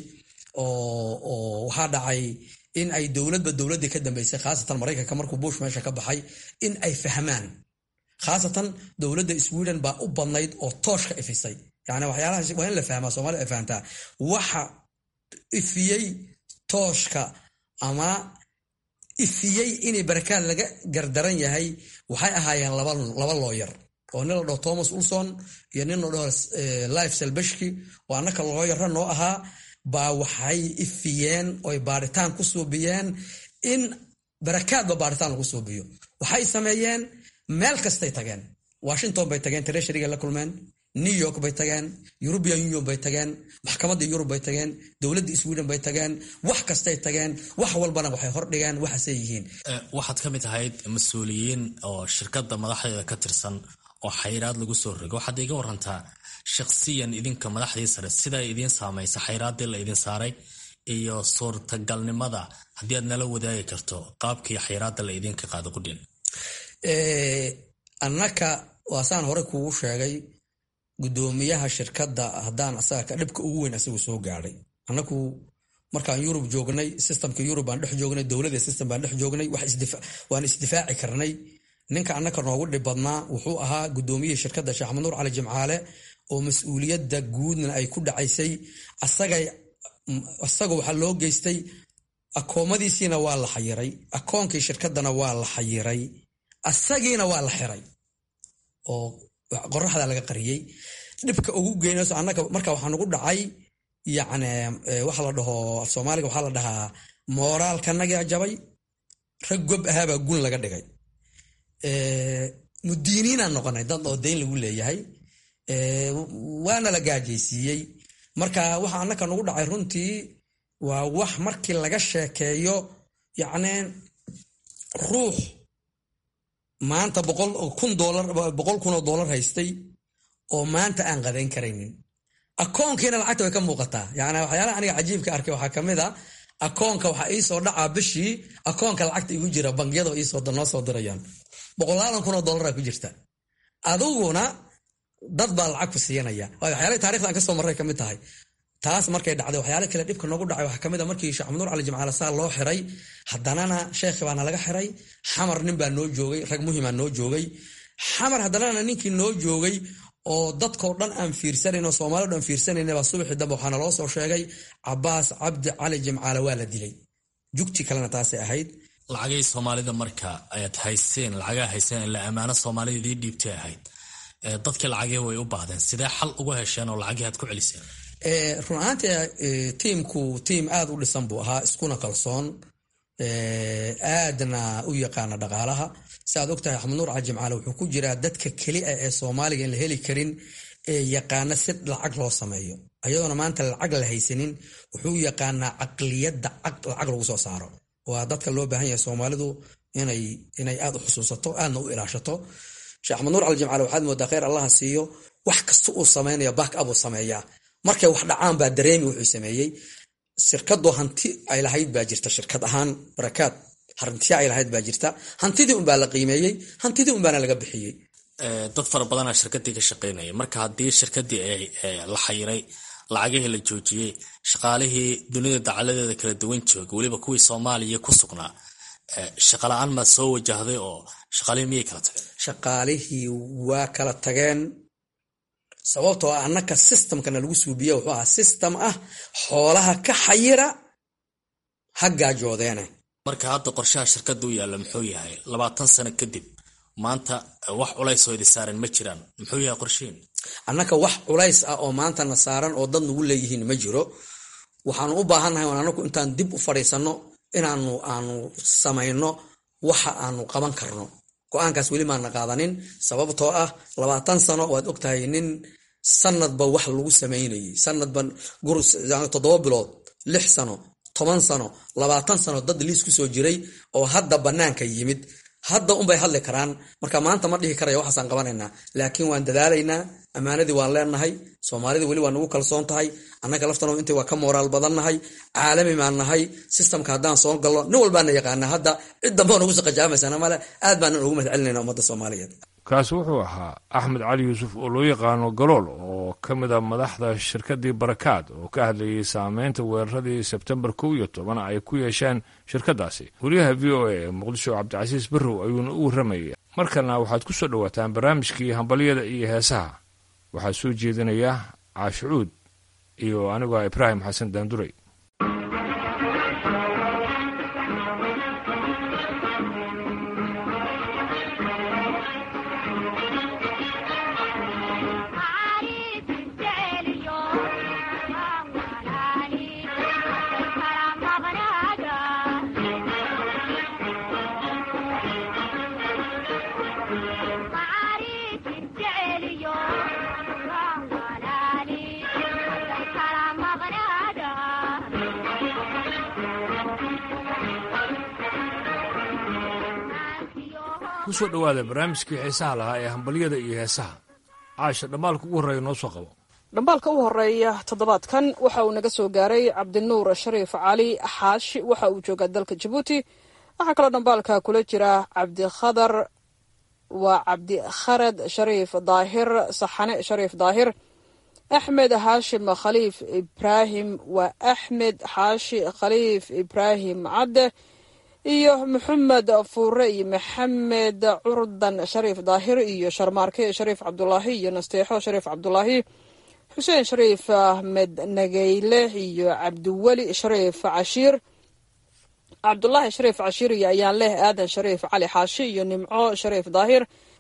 oo waxaa dhacay in ay dowladba dowladdii ka dambeysay khaasatan maraykanka markuu bush meesha ka baxay in ay fahmaan khaasatan dowladda sweden baa u badnayd oo tooshka ifisay yani waxyaalaha waa in la fahmaa soomaalida ay fahamtaa waxa ifiyey tooshka ama ifiyey inay barakaad laga gardaran yahay waxay ahaayeen laba looyar oo nin la dhaho thomas ulson iyo nin la dhaho life selbeshki oo annaka looyara noo ahaa baa waxay ifiyeen oy baaritaan ku suubiyeen in barakaadba baaritaan lagu suubiyo waxay sameeyeen meel kastay tageen washington bay tageen treasuryga la kulmeen new york bay tageen european union bay tageen maxkamadda yurub bay tageen dowladda sweden bay tageen wax kastay tageen wax walbana waxay hordhigeen waxaasay yihiin waxaad ka mid ahayd mas-uuliyiin oo shirkadda madaxdeeda ka tirsan oo xayraad lagu soo rogo waxaad iga warantaa shakhsiyan idinka madaxdii sare sida idiin saamaysa xayraaddii la idin saaray iyo suurtagalnimada haddii aad nala wadaagi karto qaabkii xayraadda la idinka qaado qudhin annaka waasaan hore kuugu sheegay gudoomiyaha shirkadda haddaan asaga dhibka ugu weyn asagu soo gaadhay annaku markaan yurub joognay systemka yurub baan dhex joognay dowladda system baan dhex joognay waan isdifaaci karnay ninka annaka noogu dhib badnaa wuxuu ahaa gudoomiyihii shirkadda sheekh maxamed nuur cali jimcaale oo mas-uuliyadda guudna ay ku dhacaysay asaga waxaa loo geystay akoomadiisiina waa la xayiray akoonkii shirkaddana waa la xayiray asagiina waa la xiray oo qoraxda laga qariyey dhibka ugu geynayso annaga marka waxaa nagu dhacay yacni waxa la dhaho af soomaaliga waxaa la dhahaa mooraalkanagaa jabay rag gob ahaabaa gun laga dhigay mudiiniinaan noqonay dad oo dayn lagu leeyahay waana la gaajaysiiyey marka waxa annaka nagu dhacay runtii waa wax markii laga sheekeeyo yacni ruux maanta boqol kun doolar boqol kun oo doolar haystay oo maanta aan qadayn karaynin akoonkiina lacagta way ka muuqataa yani waxyaalaha aniga cajiibka arkay waxaa kamid a akoonka waxaa iisoo dhacaa bishii akoonka lacagta igu jira bangiyada iisoo noo soo dirayaan boqolaalan kun oo doolara ku jirta adiguna dad baa lacag ku siiyanaya waxyaalahi taarikhda aan kasoo marray kamid tahay taas markay dhacday waxyaala kale dhibka noogu dhacay waxaa kamid a markii sheekh maxamuud cali jimcaale saa loo xiray haddanana sheekhi baana laga xiray xamar nin baa noo joogay rag muhimaa noo joogay xamar haddanana ninkii noo joogay oo dadkao dhan aan fiirsanayn oo soomaalio dhan fiirsanayna baa subaxii dambe waxaana loo soo sheegay cabaas cabdi cali jimcaale waa la dilay jugti kalena taasay ahayd lacagay soomaalida marka ayaad hayseen lacagaa hayseen ila ammaano soomaalida idii dhiibtay ahayd dadkii lacagii way u baahdeen sidee xal uga hesheen oo lacagii aad ku celiseen run ahaantii tiimku tiim aada u dhisan buu ahaa iskuna kalsoon aadna u yaqaana dhaqaalaha si aad ogtahay axmed nuur cali jimcaale wuxuu ku jiraa dadka keli a ee soomaaliga in la heli karin ee yaqaana si lacag loo sameeyo ayadoona maanta lacag la haysanin wuxuu yaqaanaa caqliyadda lacag lagu soo saaro waa dadka loo baahan yahay soomaalidu inay aad u xusuusato aadna u ilaashato sheekh axmed nuur cali jimcaale waxaad moodaa kheyr allaha siiyo wax kasta uu sameynaya back up uu sameeyaa markay wax dhacaan baa dareemi wuxuu sameeyey shirkadu hanti ay lahayd baa jirta shirkad ahaan barakaad hantiya ay lahayd baa jirta hantidii unbaa la qiimeeyey hantidii unbaana laga bixiyey dad fara badanaa shirkadii ka shaqaynaya marka haddii shirkadii la xayiray lacagihii la joojiyey shaqaalihii dunida dacaladeeda kala duwan jooga weliba kuwii soomaaliya ku sugnaa shaqala-aan maad soo wajahday oo shaqaalihii miyay kala tageen shaqaalihii waa kala tageen sababtoo ah annaka systemkana lagu suubiya wuxuu ahaa system ah xoolaha ka xayira ha gaajoodeene marka hadda qorshaha shirkadda u yaalla muxuu yahay labaatan sano kadib maanta wax culays oo idi saaran ma jiraan muxuu yahay qorshihiin annaka wax culays ah oo maantana saaran oo dad nagu leeyihiin ma jiro waxaanu u baahannahay on annagu intaan dib u fadhiisanno inaanu aanu samayno waxa aanu qaban karno go-aankaas weli maana qaadanin sababtoo ah labaatan sano waad ogtahay nin sanadba wax lagu samaynayay sanadba toddoba bilood lix sano toban sano labaatan sano dad liis ku soo jiray oo hadda bannaanka yimid hadda unbay hadli karaan marka maanta ma dhihi karaya waxaasaan qabanaynaa laakiin waan dadaalaynaa ammaanadii waan leenahay soomaalidii weli waa nagu kalsoon tahay annaga laftano intii waa ka mooraal badannahay caalami baan nahay sistamka haddaan soo galno nin walbaana yaqaana hadda cid dambeo nagu saqajaamaysana male aad baanan ugu mahad celinayna ummadda soomaaliyeed kaasi wuxuu ahaa axmed cali yuusuf oo loo yaqaano galool oo ka mid a madaxda shirkaddii barakaad oo ka hadlayay saameynta weeraradii sebtembar kow iyo toban ay ku yeesheen shirkaddaasi wariyaha v o a ee muqdisho cabdicasiis barrow ayuuna u warramayay markalna waxaad ku soo dhowaataan barnaamijkii hambalyada iyo heesaha waxaa soo jeedinaya caashicuud iyo anigoo ibraahim xasan daanduray kusoo dhowaada barnaamijkii xiisaha lahaa ee hambalyada iyo heesaha caasha dhammaalka ugu horreeya noo soo qabo dhambaalka u horeeya toddobaadkan waxa uu naga soo gaaray cabdinuur shariif cali xaashi waxa uu joogaa dalka jabuuti waxaa kaloo dhambaalka kula jira cabdikhadar waa cabdikharad shariif daahir saxane shariif daahir axmed xaashim khaliif ibraahim waa axmed xaashi khaliif ibraahim cadde iyo maxamed fuure iyo maxamed curdan shariif daahir iyo sharmaarke shariif cabdulaahi iyo nasteexo shariif cabdulaahi xuseen shariif ahmed nageyle iyo cabdiweli shariif cashiir cabdulaahi shariif cashiir iyo ayaan leh aadan shariif cali xaashi iyo nimco shariif daahir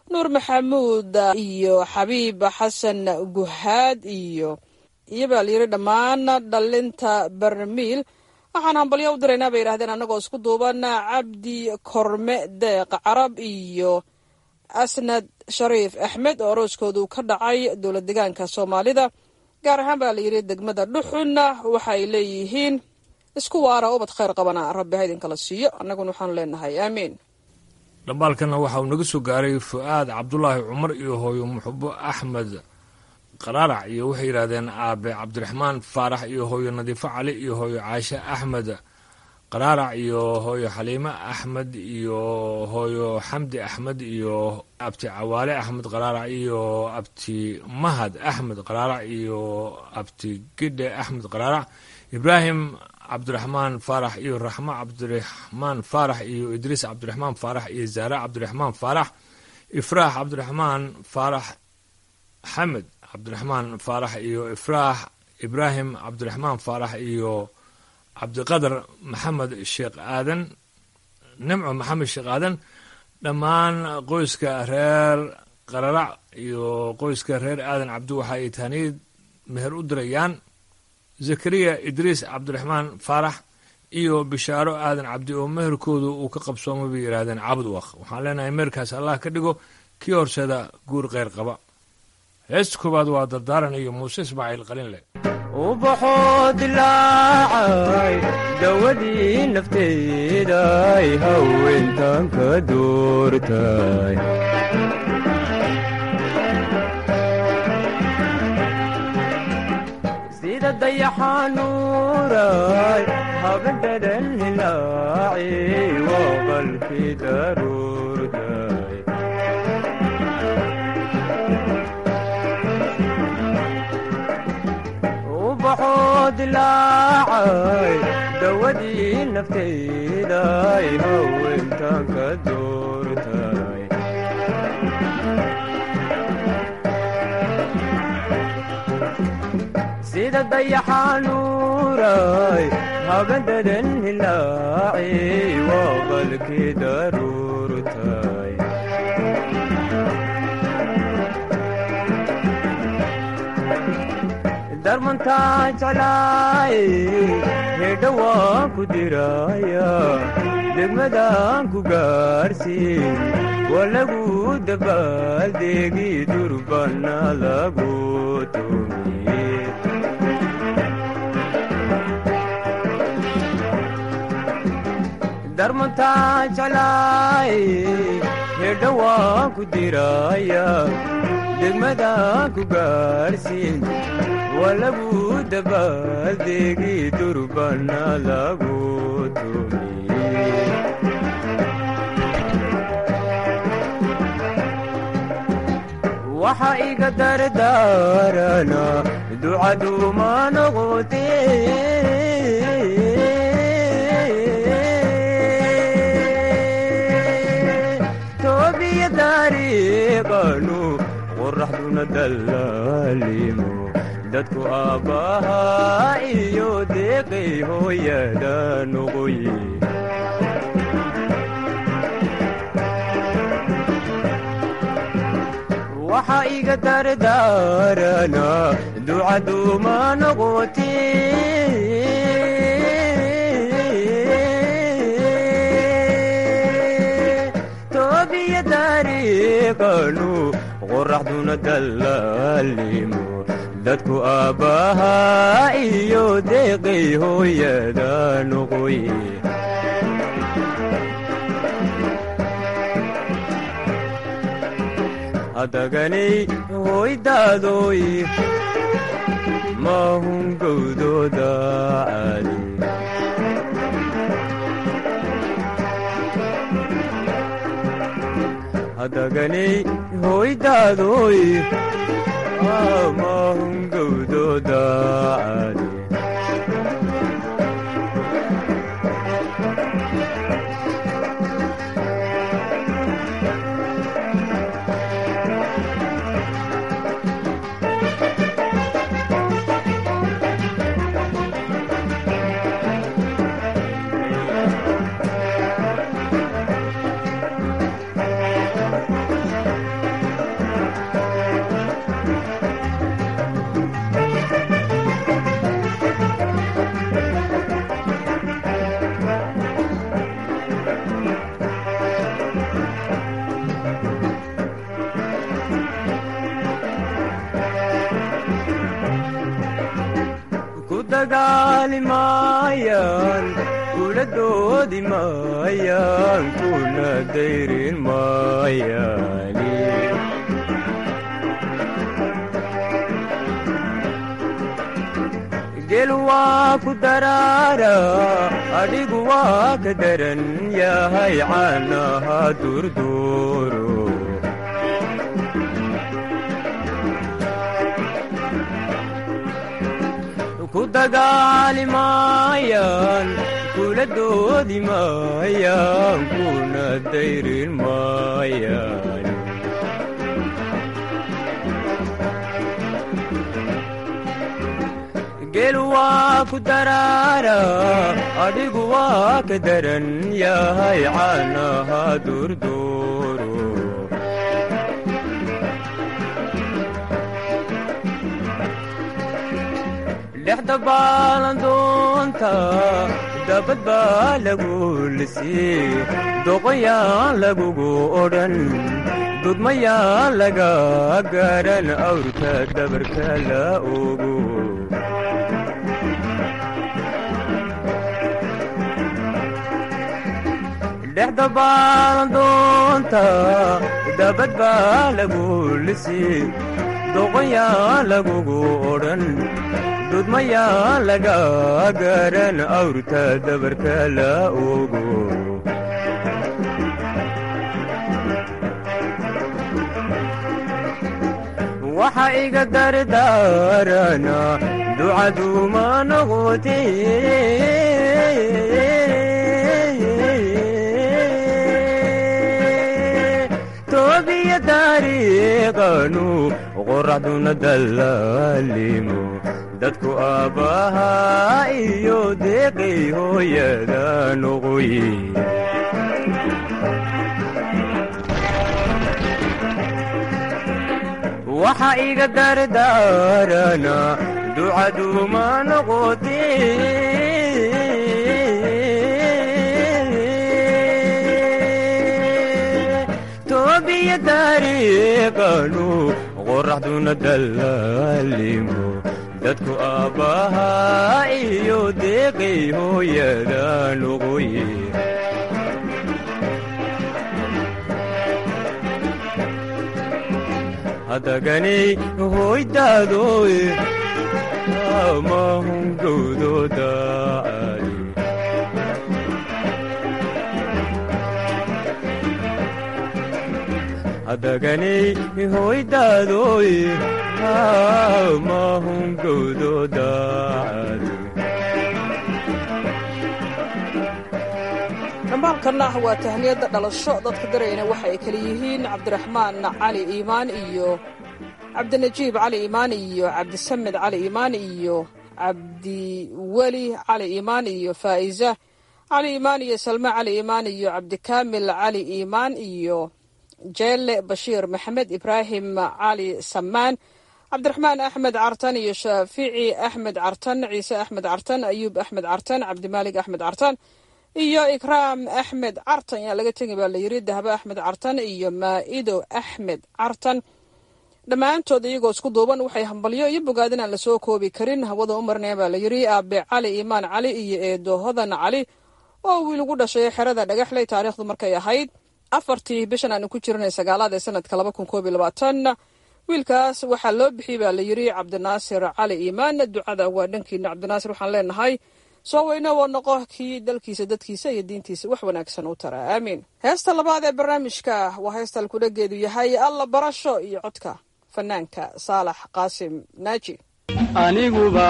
nuur maxamuud iyo xabiib xasan guhaad iyo iyo baa layiri dhammaan dhalinta barmiil waxaan hambalyo u diraynaa bay yidhahdeen annagoo isku duuban cabdi korme deeq carab iyo asnad shariif axmed oo arooskoodu ka dhacay dowlad degaanka soomaalida gaar ahaan baa layidhi degmada dhuxunna waxa ay leeyihiin isku waara ubad khayr qabana rabbi ha idinkala siiyo annaguna waxaanu leenahay aamiin dhambaalkana waxa uu naga soo gaaray fu-aad cabdulaahi cumar iyo hooyo muxubo axmed qaraarac iyo waxay yidhahdeen aabe cabdiraxmaan faarax iyo hooyo nadiifo cali iyo hooyo caashe axmed qaraarac iyo hooyo xaliime axmed iyo hooyo xamdi axmed iyo abti cawaale axmed qaraarac iyo abti mahad axmed qaraarac iyo abti gidhe axmed qaraarac ibraahim cabdiraxmaan faarax iyo raxmo cabdiraxmaan faarax iyo idriis cabdiraxmaan faarax iyo zaare cabdiraxmaan faarax ifraax cabdiraxmaan faarax xamed cabdiraxmaan faarax iyo ifraax ibraahim cabdiraxmaan faarax iyo cabdiqadar maxamed sheekh aadan nimco maxamed sheekh aadan dhammaan qoyska reer qararac iyo qoyska reer aadan cabdi waxa ay taaniid meher u dirayaan zakariya idriis cabdiraxmaan faarax iyo bishaaro aadan cabdi oo meherkoodu uu ka qabsoomay bay yidhaahdeen cabud waq waxaan leenahay meherkaas allah ka dhigo kii horseeda guur kheyr qaba heesta koowaad waa dardaaran iyo muuse ismaaciil qalinle ubaxoo dilaacay dawadii nafteeday haweentan ka doortay sida dayaxanuuray habendhadan hilaaci waa qalkii daruurtay ubaxoo dilaacay dawadii nafteyday haweentan ka doortay sida dayaxanuuray habendhadan hilaaci waa qalkii daruurtay darmantaa jeclaay hedha waan ku diraya degmadaan ku gaarsiin waa lagu dabaaldegi durbana lagu tumiye darmantaa jeclaay hedha waan ku diraya degmadaan ku gaarsiin waa lagu dabaaldegi durbana lagu tumiye waxa iga dardaarana ducaduuma noqote toobiya dariiqanu qoraxduna dallaalimo dadku aabbahaa iyo deeqay hooyada noqoye waxa iga dardaarana ducaduuma noqote toobiya dariiqanu qoraxduna dallaalimo dadku aabbahaa iyo deeqay hooyada noqoye hadaganay hoydaadoy maahun gowdooda caali hadaganay hoydaadoy maahun gowdooda caali dagaali maayaan kula doodi maayaan kuna dayrin maayaani gel waa ku daraara adhigu waa ka daran yahay caanaha durduuro ku dagaali maayaan kula doodi maayaan kuna dayrin maayaan gel waa ku daraara adhigu waa ka daran yahay caanaha durduuro dhexda baalandoonta dabad baa lagu lisii doqonyaan lagugu odhan dudmayaan laga garan awrka dabarka la ogo dhexda baalandoonta dabad baa lagu lisii doqonyaan lagugu odhan dudmayaan laga garan awrta dabarka la ogo waxa iga dardaarana ducaduma noqote toobiya taariiqanu qoraxduna dallaalimo dadku aabbahaa iyo deeqay hooyada noqoye waxa iga dardaarana ducaduma noqote toobiya taariiqanu qoraxduna dallaalimo dadku aabbahaa iyo deeqay hooyada noqoye hadaganay hoydaadoy amahungowdooda ali hadaganay hoydaadoy amahungowdooda ali dhambaalkanna waa tahniyadda dhalasho dadka darayna waxa ay kala yihiin cabdiraxmaan cali iimaan iyo cabdinajiib cali iimaan iyo cabdisamed cali iimaan iyo cabdiweli cali iimaan iyo faa'iza cali iimaan iyo salme cali iimaan iyo cabdikaamil cali iimaan iyo jeelle bashiir maxamed ibraahim cali samaan cabdiraxmaan axmed cartan iyo shaafici axmed cartan ciise axmed cartan ayuub axmed cartan cabdimaalig axmed cartan iyo ikraam axmed cartan yaa laga tegi baa layiri dahbe axmed cartan iyo maa'ido axmed cartan dhammaantood iyagoo isku duuban waxay hambalyo iyo bogaadin aan lasoo koobi karin hawada u marneen baa layiri aabe cali iimaan cali iyo eedo hodan cali oo wiil ugu dhashay xerada dhagaxley taariikhdu markay ahayd afartii bishan aanu ku jirnay sagaalaad ee sanadka laba kun koob iyo labaatan wiilkaas waxaa loo bixiyey baa layiri cabdinaasir cali iimaan ducada waa dhankiina cabdinaasir waxaan leenahay soo weyne waa noqo kii dalkiisa dadkiisa iyo diintiisa wax wanaagsan u tara aamiin heesta labaad ee barnaamijka waa heesta alkudhageedu yahay alla barasho iyo codka fanaanka saalax qaasim naaji aniguba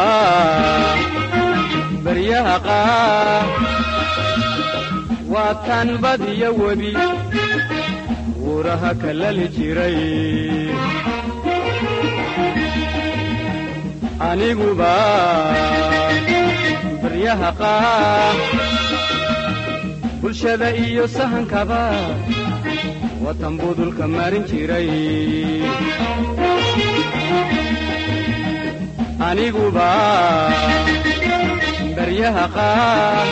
baryaha qaar waa tan badiyo webi wuraha kalali jiray aniguba baryaha qaar bulshada iyo sahankaba watan budulka marin jiray aniguba baryaha qaar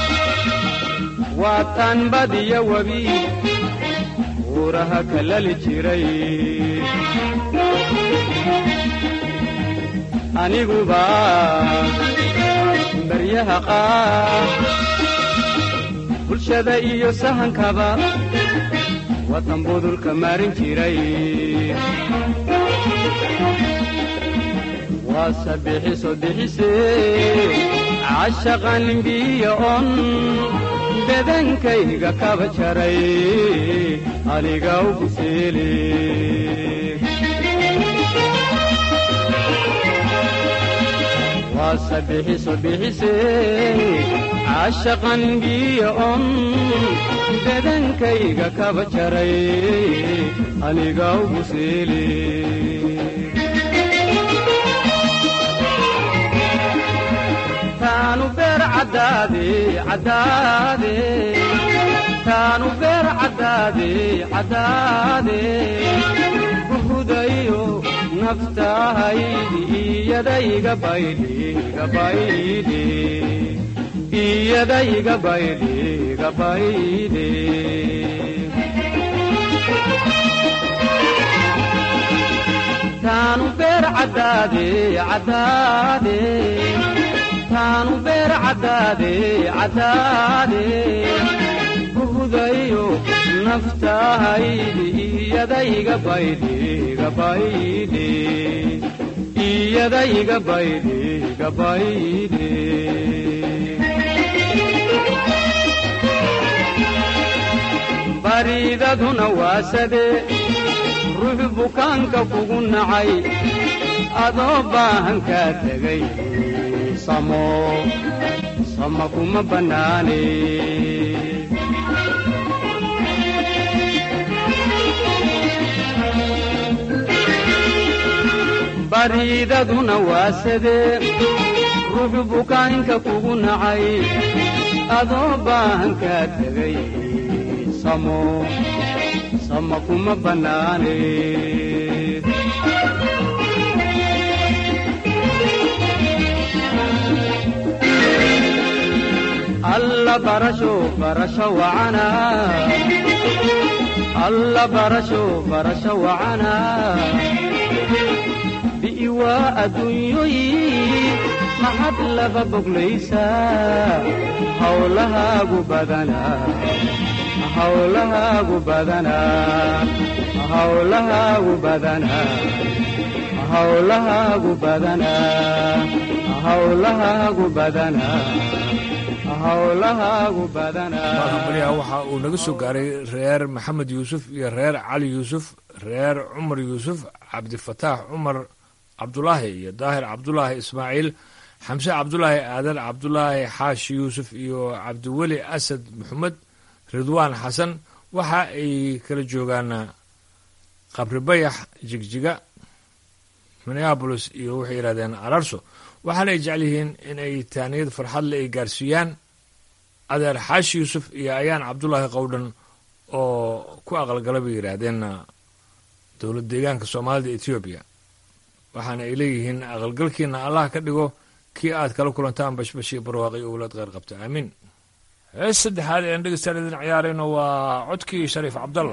waa tan badiyo webi wuraha kalali jiray aniguba baryaha qaar bulshada iyo sahankaba watan budulka marin jiray waase bixiso bixisee cashaqan limbiya on bedankayga kaba jaray aniga ugu seele waase bixiso bixisee cashaqan limbiya on bedankayga kaba jaray aniga ugu seele taanu beer caddaade caddaade taanu beer caddaade caddaade uhudayo naftahaydi iyadayga baydhi gabaydhi iyadayga baydhi gabaydhi taanu beer caddaade caddaade taanu beer caddaade caddaade buhudayo naftahaydi iyadayga baydhi gabaydhi iyadayga baydhi gabaydhi bariidaduna waasade ruux bukaanka kugu nacay adoo baahan kaa tegay samo sama kuma bannaane bariidaduna waasadee ruux bukaanka kugu nacay adoo baahan kaa tegay samo sama kuma bannaane alla barasho barasho wacana alla barasho barasho wacana bi'iwaa adduunyoyi maxad laba boglaysaa hawlahaagu badana hawlahaagu badana hawlahaagu badana hawlahaagu badana hawlahaagu badana barhambalyaha waxa uu naga soo gaaray reer maxamed yuusuf iyo reer cali yuusuf reer cumar yuusuf cabdifataax cumar cabdulaahi iyo daahir cabdulaahi ismaaciil xamse cabdulaahi aadan cabdulaahi xaashi yuusuf iyo cabdiweli asad maxamed ridwaan xasan waxa ay kala joogaan qabri bayax jigjiga minneabolis iyo waxay yidhahdeen ararso waxaana ay jecel yihiin in ay taaniyad farxadle ay gaarsiiyaan adeer xaashi yuusuf iyo ayaan cabdulaahi qowdhan oo ku aqalgala bay yidhaahdeen dowlad deegaanka soomaalida etoobiya waxaana ay leeyihiin aqalgalkiina allah ka dhigo kii aad kala kulantaan bashbashii barwaaqi owlaad kheyr qabta aamiin hees saddexaad ean dhegeystaan idin ciyaarayno waa codkii shariif cabdalla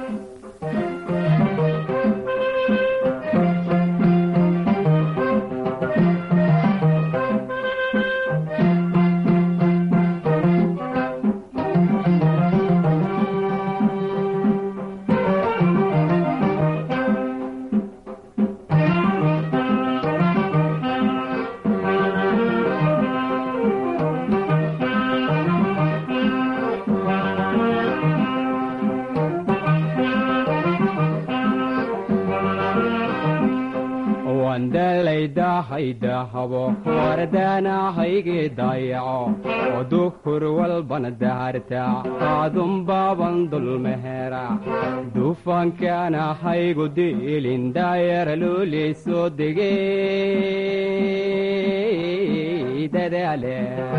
dahabo wardaanahaygi dayaco oo duhur walbana daharta aadunbaaban dulmehera dufankaanahaygu diilin daayara loolii soo degey dadaale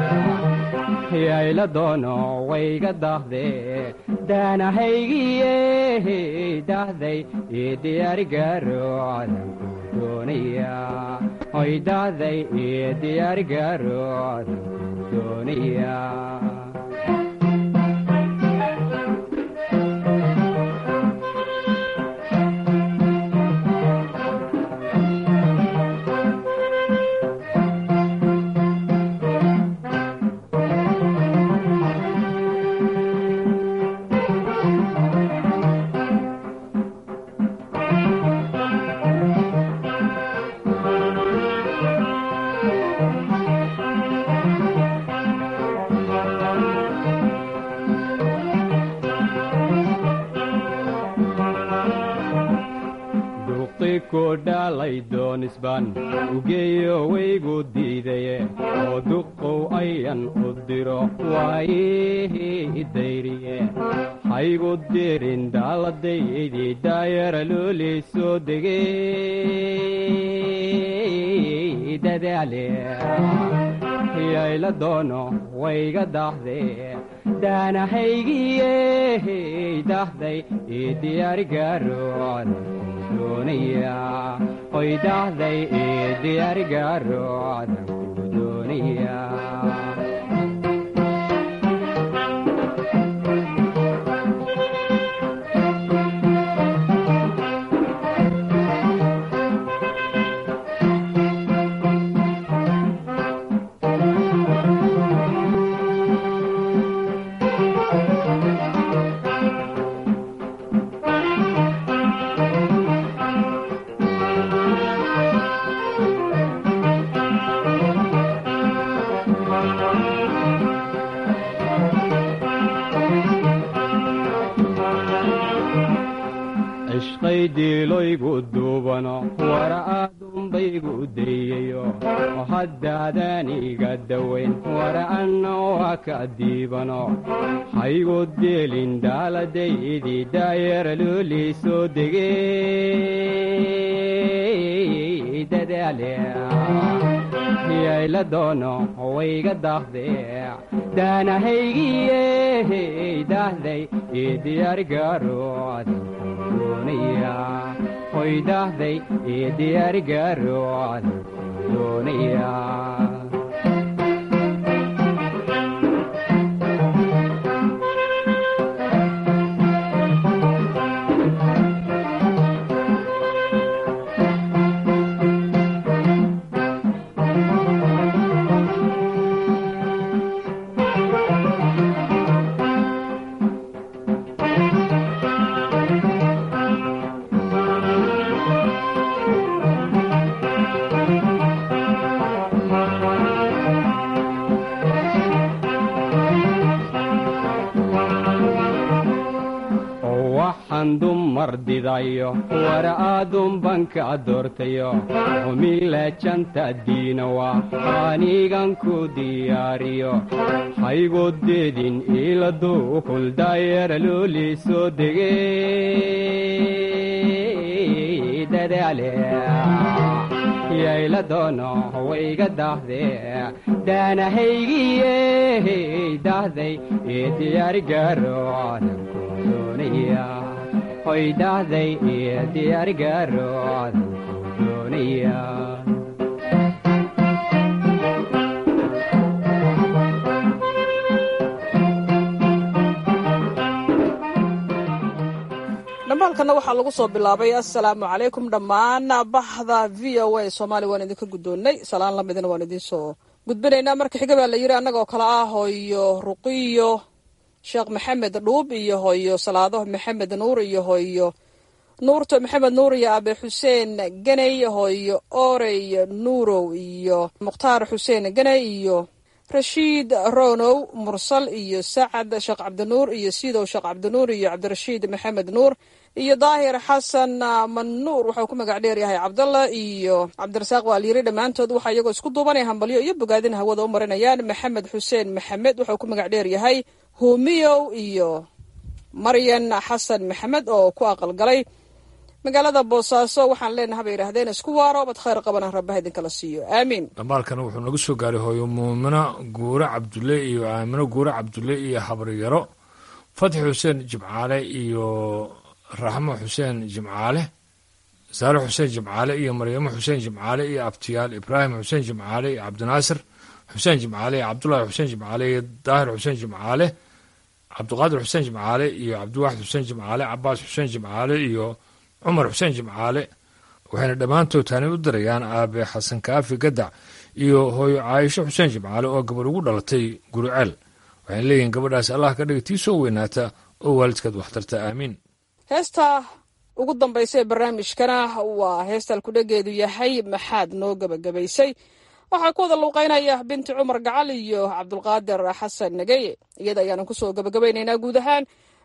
yayla doono wayga dahde daanahaygiye dahday ii diyaarigaro cadanku doonaya hoy dahday ii diyaarigaro cadanku doonaya waalidkoo dhaalay doonisbaan ugeeyo waygu diidaye oo duqow ayan u diro waayihii dayriye haygu dirin daaladaydii daayara loolii soo degey dadaale yayla doono wayga dahde daanahaygiye dahday ii diyaarigaroon doonaya hoy dahday ii diyaarigaroon ku doonaya cishqaydiiloygu duubano wara aadunbaygu dayayo oo haddaadan iga dawayn wara anna waa ka diibano haygu deelin daaladay daayara loolii soo degey dadaale yayla doono wayga dahde daanahaygiye dahday ii diyaarigarood hoy dahday ii diyaarigarood doonaya waxaan dumar didayo wara aadunbanka doortayo humila janta diinawa anigan ku diyaariyo haygu deedin iiladu huldaayara loolii soo degey dadaale yayla doono wayga dahde daanahaygiye dahday ii diyaarigaroon doonaya hoy dahday ii diyaarigaroon doonaya dhambaalkana waxaa lagu soo bilaabay assalaamu calaykum dhammaan bahda v o a soomaaliya waan idinka guddoonnay salaan lamidina waan idinsoo gudbinaynaa marka xiga baa la yidhi annagoo kale ah hooyo ruqiyo sheekh maxamed dhuub iyo hooyo salaado maxamed nuur iyo hooyo nuurto maxamed nuur iyo abe xuseen ganey hooyo orey nuurow iyo mukhtaar xuseen ganey iyo rashiid ronow mursal iyo sacad sheekh cabdinuur iyo sidow sheekh cabdinuur iyo cabdirashiid maxamed nuur iyo daahir xasan manuur waxau ku magac dheer yahay cabdalla iyo cabdirasaaq waalyiri dhammaantood waxaa iyagoo isku duubanaya hambalyo iyo bogaadin hawada u marinayaan maxamed xuseen maxamed waxau ku magac dheer yahay humiyow iyo maryan xasan maxamed oo ku aqalgalay magaalada boosaaso waxaan leenaha bay yidhahdeen isku waaro bad khayr qabana rabbaha idinkala siiyo aamiin dhambaalkana wuxuu nagu soo gaaray hooyo muumino guure cabdulle iyo aamino guure cabdulle iyo habaryaro fatxi xuseen jimcaale iyo raxmo xuseen jimcaale saare xuseen jimcaale iyo maryamo xuseen jimcaale iyo abtiyaal ibraahim xuseen jimcaale iyo cabdinaasir xuseen jimcaale iyo cabdulaahi xuseen jimcaale iyo daahir xuseen jimcaale cabdiqaadir xuseen jimcaale iyo cabdiwaaxid xuseen jimcaale cabaas xuseen jimcaale iyo cumar xuseen jimcaale waxayna dhammaantood taani u dirayaan aabe xasan kaafi gadac iyo hooyo caayisho xuseen jimcaale oo gabadh ugu dhalatay guruceel waxayna leeyihiin gabadhaas allah ka dhiga tii soo weynaata oo waalidkeed waxtarta aamiin heesta ugu dambaysa ee barnaamijkana waa heestaan kudhageedu yahay maxaad noo gebagabaysay waxaa ku wada luuqeynaya binti cumar gacal iyo cabdulqaadir xasan nageye iyada ayaanu kusoo gebagabaynaynaa guud ahaan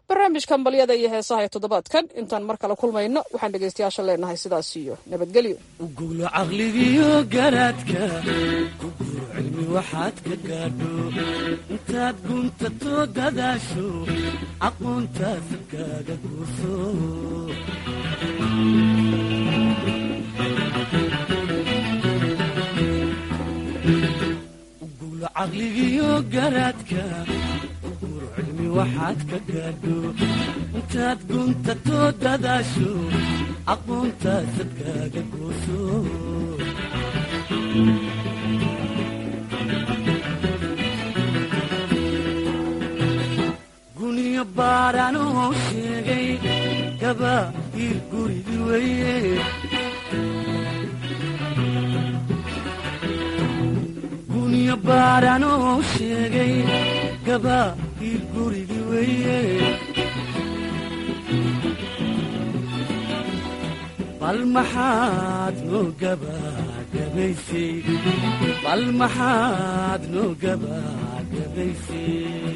barnaamijka hambalyada iyo heesaha ee toddobaadkan intaan mar kale kulmayno waxaan dhegaystayaasha leenahay sidaas iyo nabadgelyo ugulo caqligiyo garaadka ku guuro cilmi waxaad ka gaadho intaad guntato dadaasho aqoontaas kaaga guurso ugulo caqligiyo garaadka ku guuro cilmi waxaad ka gaadho intaad guntato dadaasho aqoontaasad kaaga gooso guniyo baadhanoo sheegay gaba ii gurigi weye guniyo baadhanoo sheegay gaba ii gurigi weye bal maxaad noo gabagabaysay bal maxaad noo gabagabaysay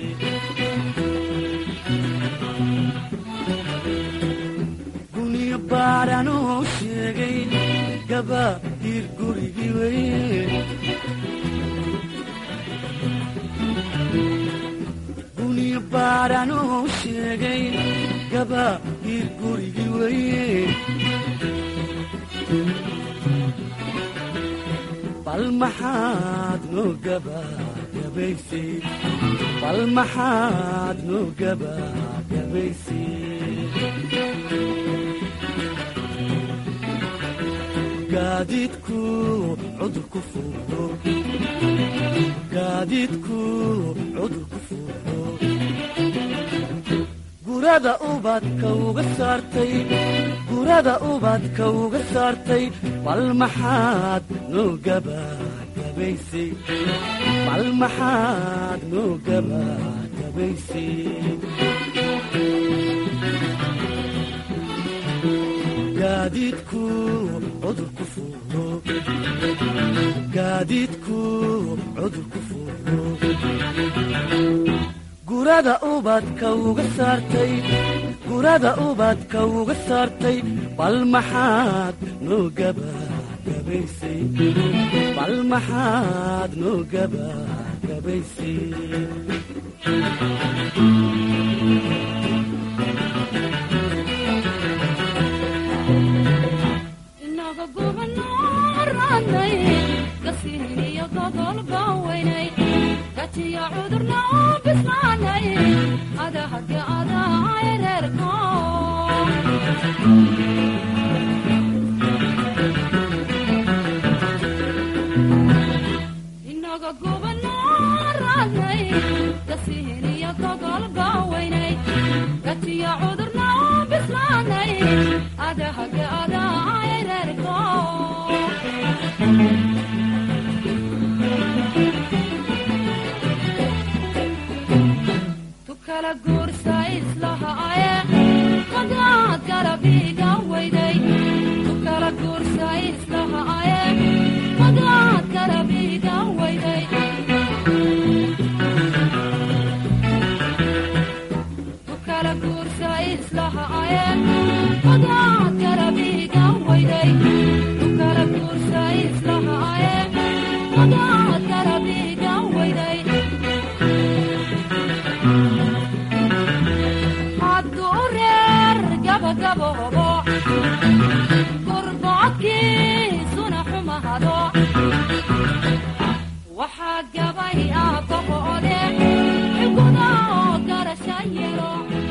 guniyo baadhanoo sheegay gaba ii gurigi weye guniyo baadhanoo sheegay gaba ii gurigi weye bal maxaad noo gabagabaysay bal maxaad noo gabagabaysay gaadiidku cudur ku fuulo gaadiidku cudur ku fuulo gurada ubadka uga saartay gurada ubadka uga saartay bal maxaad noo gabagabaysay bal maxaad noo gabagabaysay gaadiidku cudur ku fuulo gaadiidku cudur ku fuulo gurada ubadka uga saartay gurada ubadka uga saartay bal maxaad noo gabagabaysay bal maxaad noo gabagabaysay inaga gubanaranay gasiiniyo gogolba weynay gatiya cudurna oo bislaanay adahage adahay reerko inaga gubanaranay gasiiniyo gogolba weynay gatiya cudurna oo bislaanay adahage adahay reerko tukala guursa islahaaye qadaad garabiga weyday tukala guursa islahaaye qadaad garabiga weyday tukala guursa islahaaye qadaad garabiga weyday tukala guursa islahaaye qadaad garabiga weyday hadduu reer gabagabobo gurbadkii